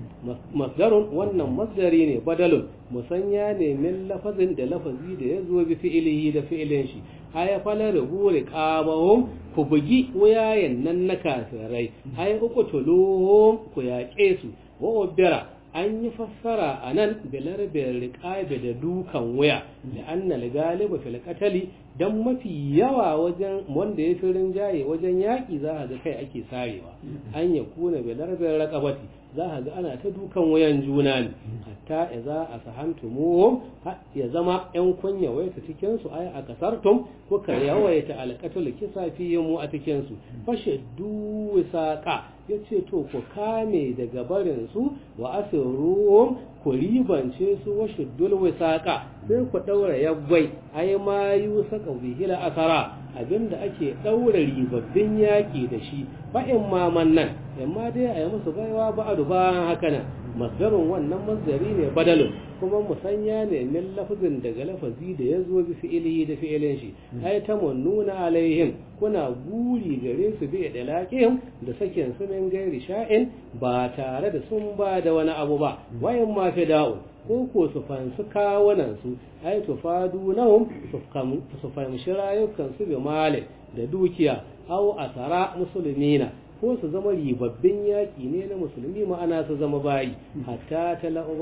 masdarun wannan masdari ne badalun musanya ne min lafazin da lafazi da ya zo bi fi'ilihi da fi'ilin shi aya falar gure qabahum ku bugi wayayen nan na kafirai aya uku tuluhum ku yaƙe su wa ubira an yi fassara a nan bilar riƙabe da dukan waya da an na galiba fil qatali dan mafi yawa wajen wanda ya fi rinjaye wajen yaƙi za a ga kai ake sarewa an ya kuna bilar raqabati za a ga ana ta dukan wayan juna ne hatta idza asahantumuhum ya zama yan kunya wayata cikin su ay a kasartum kuka yawaita alqatul kisa fihim mu a cikin su fashaddu wisaqa yace to ku kame daga barin su wa asruhum ku ribance su wa shuddul wisaqa sai ku daura yaggwai ai ma yusaka bihila asara abinda ake daura ribabbin yaki da shi fa in ma nan amma dai a yi musu baiwa ba'adu bayan haka nan masdarin wannan masdari ne badalin kuma musanya ne min lafazin daga lafazi da ya zo bi fi'ilihi da fi'ilin shi ai ta nuna alaihim kuna guri gare su bi da laqihim da sakin su min gairi sha'in ba tare da sun ba da wani abu ba wayan ma fida'u ko ko su fansu kawunan su ai tufadu nahum su fahimci rayukan su bi mali da dukiya au asara musulmina ko su zama ribabbin yaƙi ne na musulmi ma'ana su zama bayi hatta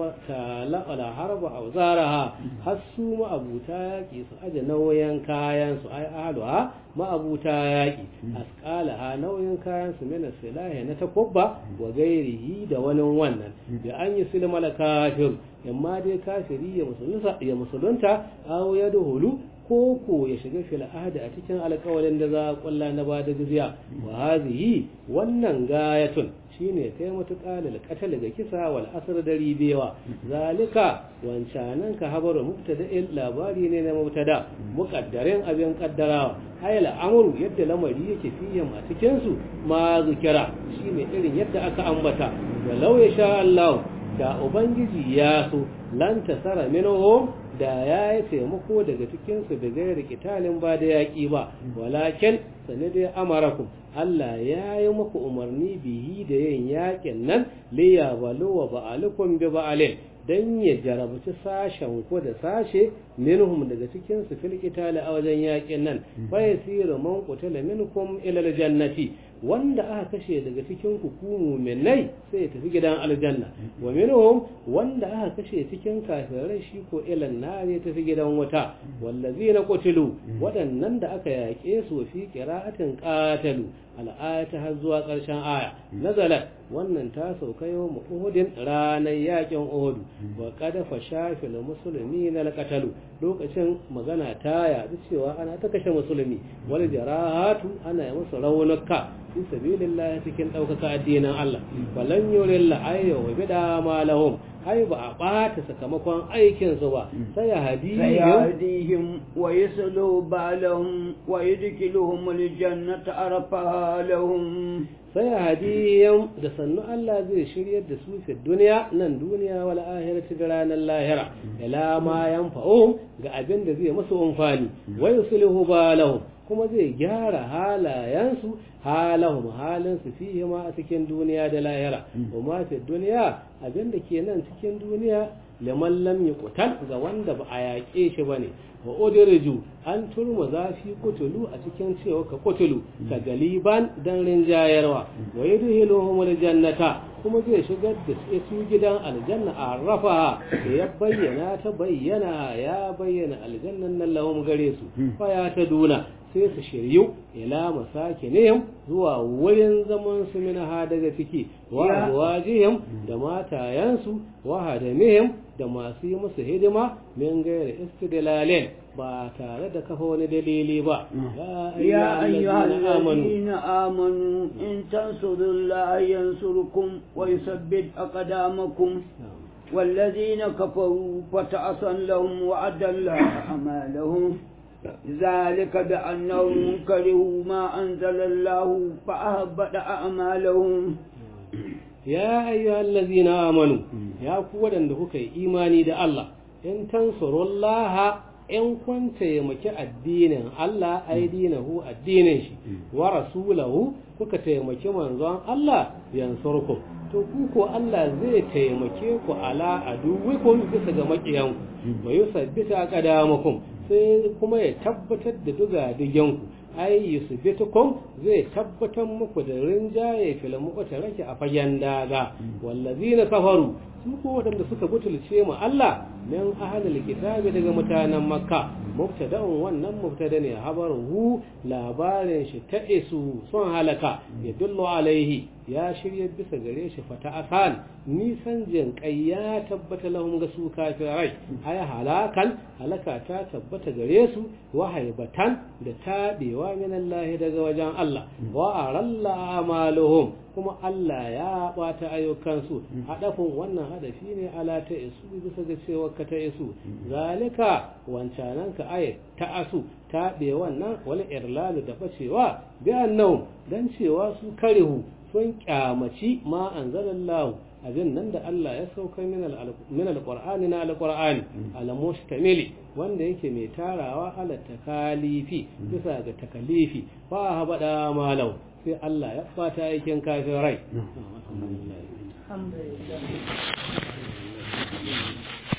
tala'ala harba a zaraha har su ma'abuta yaƙi su aje nauyin kayan su ai aluha ma'abuta yaƙi asqalaha nauyin kayan su mina silahi na takubba wa gairihi da wani wannan da an yi silmal kafir amma dai kafiri ya musulunta aw ya duhulu ko ko ya shiga fil ahdi a cikin alƙawarin da za a kulla na bada jizya wa hazihi wannan gayatun shine kai matuƙa da qatl ga kisa wal asr da ribewa zalika wancanan ka habaru mubtada'il labari ne na mubtada muqaddarin abin kaddarawa ayal amru yadda lamari yake fiye a cikin su ma zikira shine irin yadda aka ambata walau ya sha Allah da ubangiji ya so lan tasara minhum da ya yi taimako daga cikinsu da gairi kitalin ba da yaƙi ba walakin sani dai amarakum Allah ya yi muku umarni bihi da yin yaƙin nan liya balo wa ba'alukum bi ba'alin dan ya jarabci sashen ku da sashe minhum daga cikin su fil qitali a wajen yaƙin nan fa yasiru man qutila minkum ila aljannati wanda aka kashe daga cikin ku ku mu'minai sai ya tafi gidan aljanna wa minhum wanda aka kashe cikin kafirai shi ko ila nar ya tafi gidan wuta wallazina qutilu waɗannan da aka yaƙe su fi qira'atin qatalu al'ayata har zuwa ƙarshen aya nazalat wannan ta sauka yau uhudin ranar yakin uhudu wa kada fa shafil musulmi na lakatalu lokacin magana ta yaɗu cewa ana ta kashe musulmi wal jarahatu ana yi musu raunuka fi sabilillah cikin ɗaukaka addinin Allah walan yurilla ayya wa bida ma lahum ai ba a ɓata sakamakon aikinsu ba sai ya hadihim wa yaslu balahum wa yudkiluhum aljannata arfaha lahum sai hadiyam da sannu Allah zai shiryar da su fi duniya nan duniya wal ahirati da ranar lahira ila ma yanfa'uhum ga abin da zai musu amfani wa yuslihu balahum kuma zai gyara halayensu halahum halinsu fihi ma a cikin duniya da lahira wa ma fi duniya abinda ke nan cikin duniya liman lam yuqtal ga wanda ba a yaƙe shi bane wa udirju an turma zafi kutulu a cikin cewa ka kutulu ka galiban dan rinjayarwa wa yudhiluhum aljannata kuma zai shigar da su gidan aljanna a rafa da ya bayyana ta bayyana ya bayyana aljannan nan lahum gare su fa ya ta duna sai su shiryu ila masakinihim zuwa wurin zaman su minha daga ciki wa azwajihim da matayansu wa hadamihim da masu yi musu hidima min gaira istidlalin ba tare da kafa wani dalili ba ya ayyuhal ladina amanu in tansurullaha yansurkum wa yuthabbit aqdamakum والذين كفروا فتعصا لهم وأدل أعمالهم ذلك بأنهم كرهوا ما أنزل الله فأهبط أعمالهم يا أيها الذين آمنوا يا قوة عندك إيماني دا الله إن تنصروا الله in kun taimaki addinin Allah ai dinahu addinin shi wa rasulahu kuka taimaki manzon Allah yansurku to ku ko Allah zai taimake ku ala aduwikum bisa ga makiyan wa yusabbita qadamakum sai kuma ya tabbatar da duga digenku ai yusbitukum zai tabbatar muku da rinjaye fil mu'taraki a fagen daga wallazina kafaru su ko wadanda suka butulce mu Allah min ahlul kitabi daga mutanen makka mubtada'un wannan mubtada ne habaruhu labarin shi ta isu sun halaka ya dullu alaihi ya shirya bisa gare shi fata asan nisan jin kai ya tabbata lahum ga su kafirai ay halakan halaka ta tabbata gare su wa haibatan da tabewa min Allah daga wajen Allah wa aralla amaluhum kuma Allah ya bata ayyukansu hadafin wannan hadafi ne ala ta isu bisa ga cewa ka ta isu zalika wancanan ka ay ta asu tabe wannan wal irlalu da bacewa bi annahum dan cewa su karihu sun kyamaci ma anzalallahu abin nan da Allah ya sauka min alqur'ani na alqur'ani alamustamili wanda yake mai tarawa ala takalifi bisa ga takalifi fa habada malau sai Allah ya fata aikin kafirai alhamdulillah